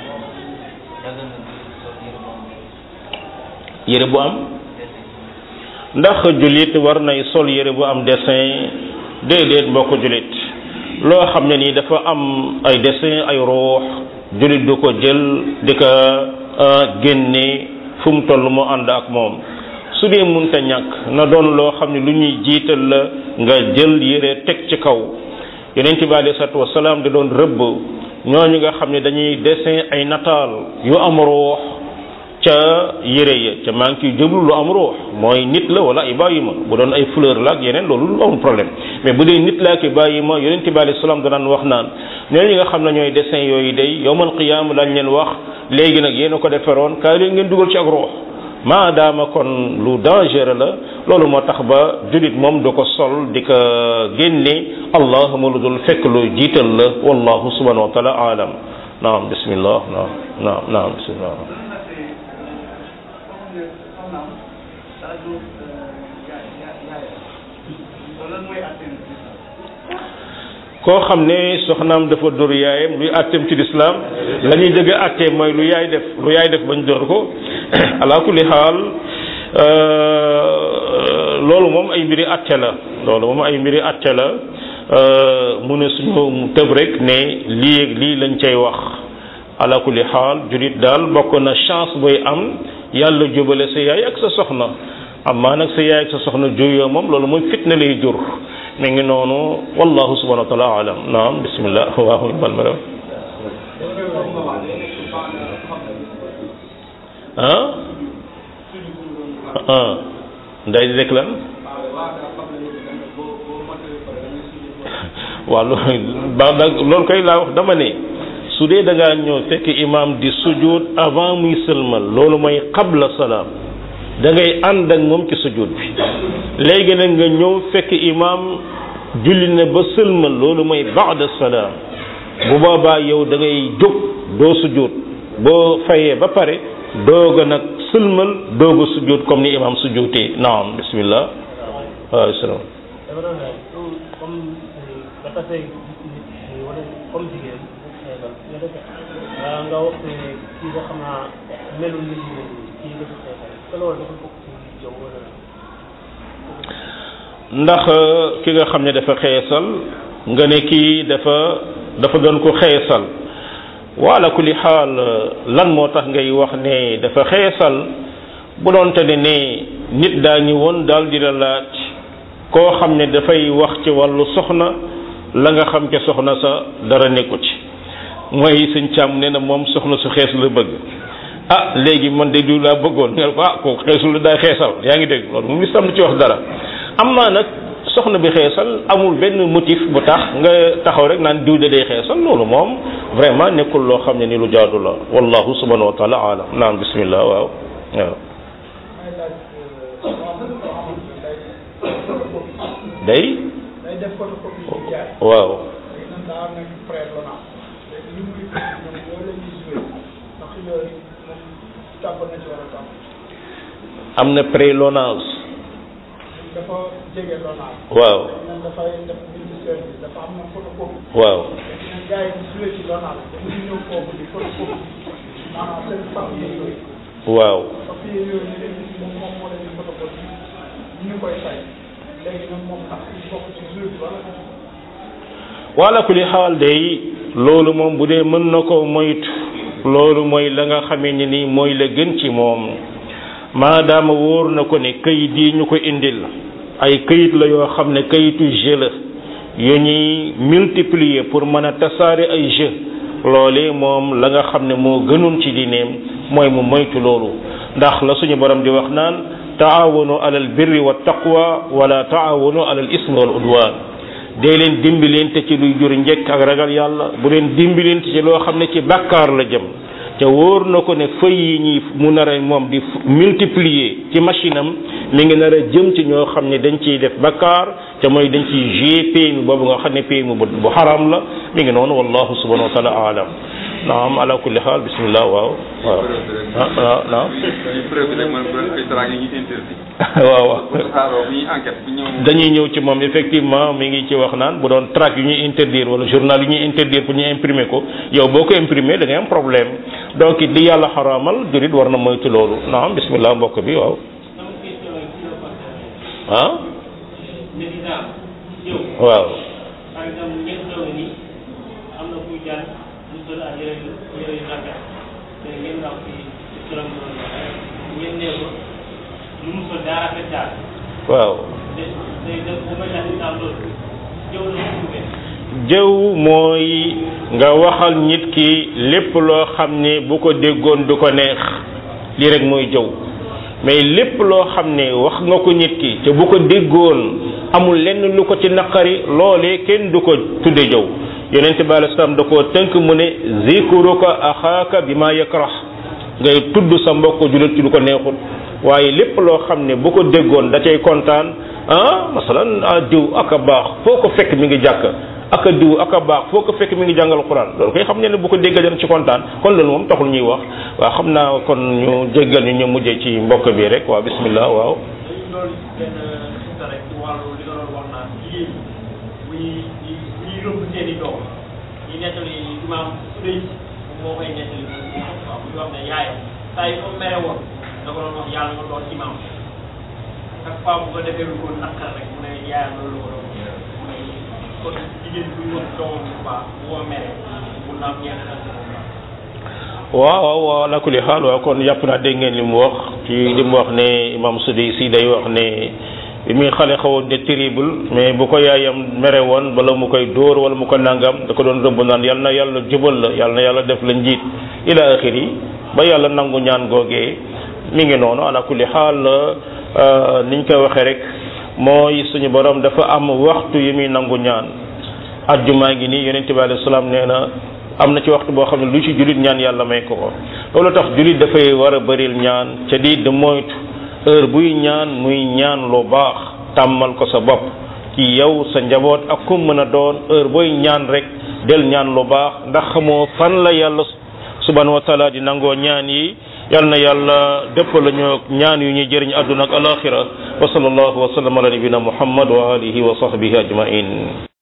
yére bu am ndax jullit war nay sol yére bu am dessin déedéet mbokk jullit loo xam ne nii dafa am ay dessin ay ruux jullit du ko jël di ko génne fu mu toll mu ànd ak moom su dee munta ñàkk na doon loo xam ne lu ñuy jiital la nga jël yére teg ci kaw yonent bi alei salatu wasalaam da doon rëbb ñooñu nga xam ne dañuy dessin ay nataal yu am ruux ca yére ya ca maa ngi ciy jublu lu am ruux mooy nit la wala ay bàyyi ma bu doon ay fleur la ak yeneen loolu lu amul problème mais bu dee nit la ak bàyyi ma yonent bi alayhi salaam danaan wax naan ñooñu nga xam ne ñooy dessin yooyu day yowmal qiyaama lañ leen wax léegi nag yéen a ko deferoon kaay leen ngeen dugal ci ak ruux maadaama kon lu dangereux la loolu moo tax ba julit moom du ko sol di ko génne allahuma lu dul fekk lu jiital la wallahu subhanahu wa taala alam naam bismillah naam naam naam bismillah koo xam ne soxnaam dafa dóor yaayam luy àtteem ci lislaam la ñuy jëgg àttee mooy lu yaay def lu yaay def bañ dóor ko ala kulli xaal loolu moom ay mbiri àtte la loolu moom ay mbiri àtte la mu ne suñu tëb rek ne lii ak lii lañ cay wax ala kulli xaal julit daal bokk na chance booy am yàlla jubale sa yaay ak sa soxna amaa nag sa yaay ak sa soxna juyoo moom loolu mooy fitna lay jur mi ngi noonu wallahu subhanahu wa taala alam naam bismillah waaw bal ma ah ah nday di rek lan waaw ba loolu koy laa wax dama ne su dee da ngaa ñëw fekk imam di sujud avant muy sëlmal loolu mooy qabla salaam da ngay ànd ak moom ci sujud bi léegi nag nga ñëw fekk imam julli na ba sëlmal loolu mooy ba'da salaam bu boobaa yow da ngay jóg doo sujud boo fayee ba pare doog a nag sëlmal doog a sujud comme ni imam sujudee naam bismillah waaw salaam dama doon laaj comme nga tasee nit wala comme jigéen xeebal nga def nga wax ne kii nga xam naa melul ni jigéen kii nga def xeebal te loolu dafa bokk ci yow wala ndax ki nga xam ne dafa xeesal nga ne kii dafa dafa doon ko xeesal wala kulli xaal lan moo tax ngay wax ne dafa xeesal bu doonte ne ne nit daa ñëwoon daal di la laaj koo xam ne dafay wax ci wàllu soxna la nga xam ca soxna sa dara nekku ci mooy sëñ càmm nee na moom soxna su xees la bëgg ah léegi man de du laa bëggoon nga ko ah kooku xeesul la daay xeesal yaa ngi dégg loolu moom lislam ci wax dara am naa nag soxna bi xeesal amul benn motif bu tax nga taxaw rek naan diw de day xeesal loolu moom vraiment nekkul loo xam ne ni lu jaadu la wallahu subhanahu wa taala alam naam bismillah waaw waaw day day def photocopie yi jaay waaw léegi nag daa nekk prêt lonage léegi li muy ñoom loolu la ñuy joué ndax yooyu moom tàbb na ci war a tàbb am na prélonage dafa jege lonage waaw léegi nag dafay def ministère bi dafa am na photocopie waaw léegi nag gars yi di joué ci lonage dañuy ñëw foofu di photocopie maanaam seen papier yooyu waaw papier yooyu ñu leen gis moom moom moo leen di photocopie ñu koy fay léegi nag moom ndax il bokk ci joué bi wala wala kulli xaal day loolu moom bu dee mën na ko moytu loolu mooy la nga xamee ne ni mooy la gën ci moom maadaama wóor na ko ne kayit yi ñu ko indil ay kayit la yoo xam ne kayitu jeu la yu ñuy multiplier pour mën a tasaare ay jeu loole moom la nga xam ne moo gënoon ci diineem mooy mu moytu loolu ndax la suñu borom di wax naan taawanu alal birri wa taqwa wala taawanu alal ismi wal udwan dee leen dimbalante ci luy jur njëkk ak ragal yàlla bu leen dimbalante ci loo xam ne ci bàkkaar la jëm te wóor na ko ne fëy yi ñi mu nar a moom di multiplier ci machine am mi ngi nar a jëm ci ñoo xam ne dañ ciy def bàkkaar te mooy dañ ciy jouer PMI boobu nga xam ne PMI bu bu xaram la mi ngi noonu wallahu subhanahu wa taala alam naam ala kulli xaal bismillah waaw waaw ah waaw naam dañuy preuve rek man ay traag yi ñu interdit waaw waaw bu tasaaroo bu ñuy enquête bu ñëw dañuy ñëw ci moom effectivement mi ngi ci wax naan bu doon tract yu ñuy interdire wala journal yu ñuy interdire pour ñu imprimer ko yow boo ko imprimer da ngay am problème donc it li yàlla xaraamal jurit war na moytu loolu naam bismillah mbokk bi waaw ah waaw par exemple ñeent ndaw ni am na kuy jàng mu sol ak yére yu yére yu rafet te ngeen wax ci ci turam noonu ngeen nee ko lu mu sol daa rafet daal waaw te te te bu ma jaxee daal loolu jëw la ko tuubee jëw mooy nga waxal nit ki lépp loo xam ne bu ko déggoon du ko neex lii rek mooy jëw mais lépp loo xam ne wax nga ko nit ki te bu ko déggoon amul lenn lu ko ci naqari loolee kenn du ko tudde jëw yonente bi alei salaam da koo tënk mu ne zikruka axaaka bi ma yakrah ngay tudd sa mbokk julit ci lu ko neexut waaye lépp loo xam ne bu ko déggoon da cay kontaan ah masalan ah diw ak a baax foo ko fekk mi ngi jàkk ak a diw ak a baax foo ko fekk mi ngi jàngal quran loolu koy xam ne ne bu ko déggal dana ci kontaan kon loolu moom taxul ñuy wax waaw xam naa kon ñu jéggal ñu ñu mujjee ci mbokk bi rek waaw bismillah waaw loolu benn xista rek ci wàllu li nga doon wax naan jigéen ñi buy di buy rëbb seen i doom ñi nettali imaam Sudey moo koy nettali waaw bu ñu wax ne yaayam saa yi ko mere woon da ko doon wax yàlla nga doon imaam chaque fois bu ko defee lu ko naqar rek mu ne yaayam loolu la ko doon mu ne kon jigéen buy wax doomam bu baax bu ko mere mun naa am ñeent xel ci moom baax waaw waaw waaw ala kulli xaal waaw kon yàpp naa dégg ngeen li mu wax ci li mu wax ne imam Sudi si day wax ne bi muy xale xawoon de terrible mais bu ko yaayam mere woon bala mu koy dóor wala mu ko nangam da ko doon rëbb naan yal na yàlla jubal la yal na yàlla def la njiit ila axiri ba yàlla nangu ñaan googee mi ngi noonu ala kulli xaal niñ koy waxee rek mooy suñu borom dafa am waxtu yi muy nangu ñaan ajjumaa ngi nii yonente bi alayhi salaam nee na am na ci waxtu boo xam ne lu ci jullit ñaan yàlla may ko ko loolu tax jullit dafay war a bëril ñaan ca di de moytu heure buy ñaan muy ñaan lu baax tàmmal ko sa bopp ci yow sa njaboot ak kum mën a doon heure booy ñaan rek del ñaan lu baax ndax xamoo fan la yàlla subhanahu wa taala di nangoo ñaan yi yal na yàlla dëpp la ñu ñaan yu ñuy jëriñ àdduna ak alaxira wa sallallahu wa sallam ala nabina muhammad wa alihi wa sahbihi ajmain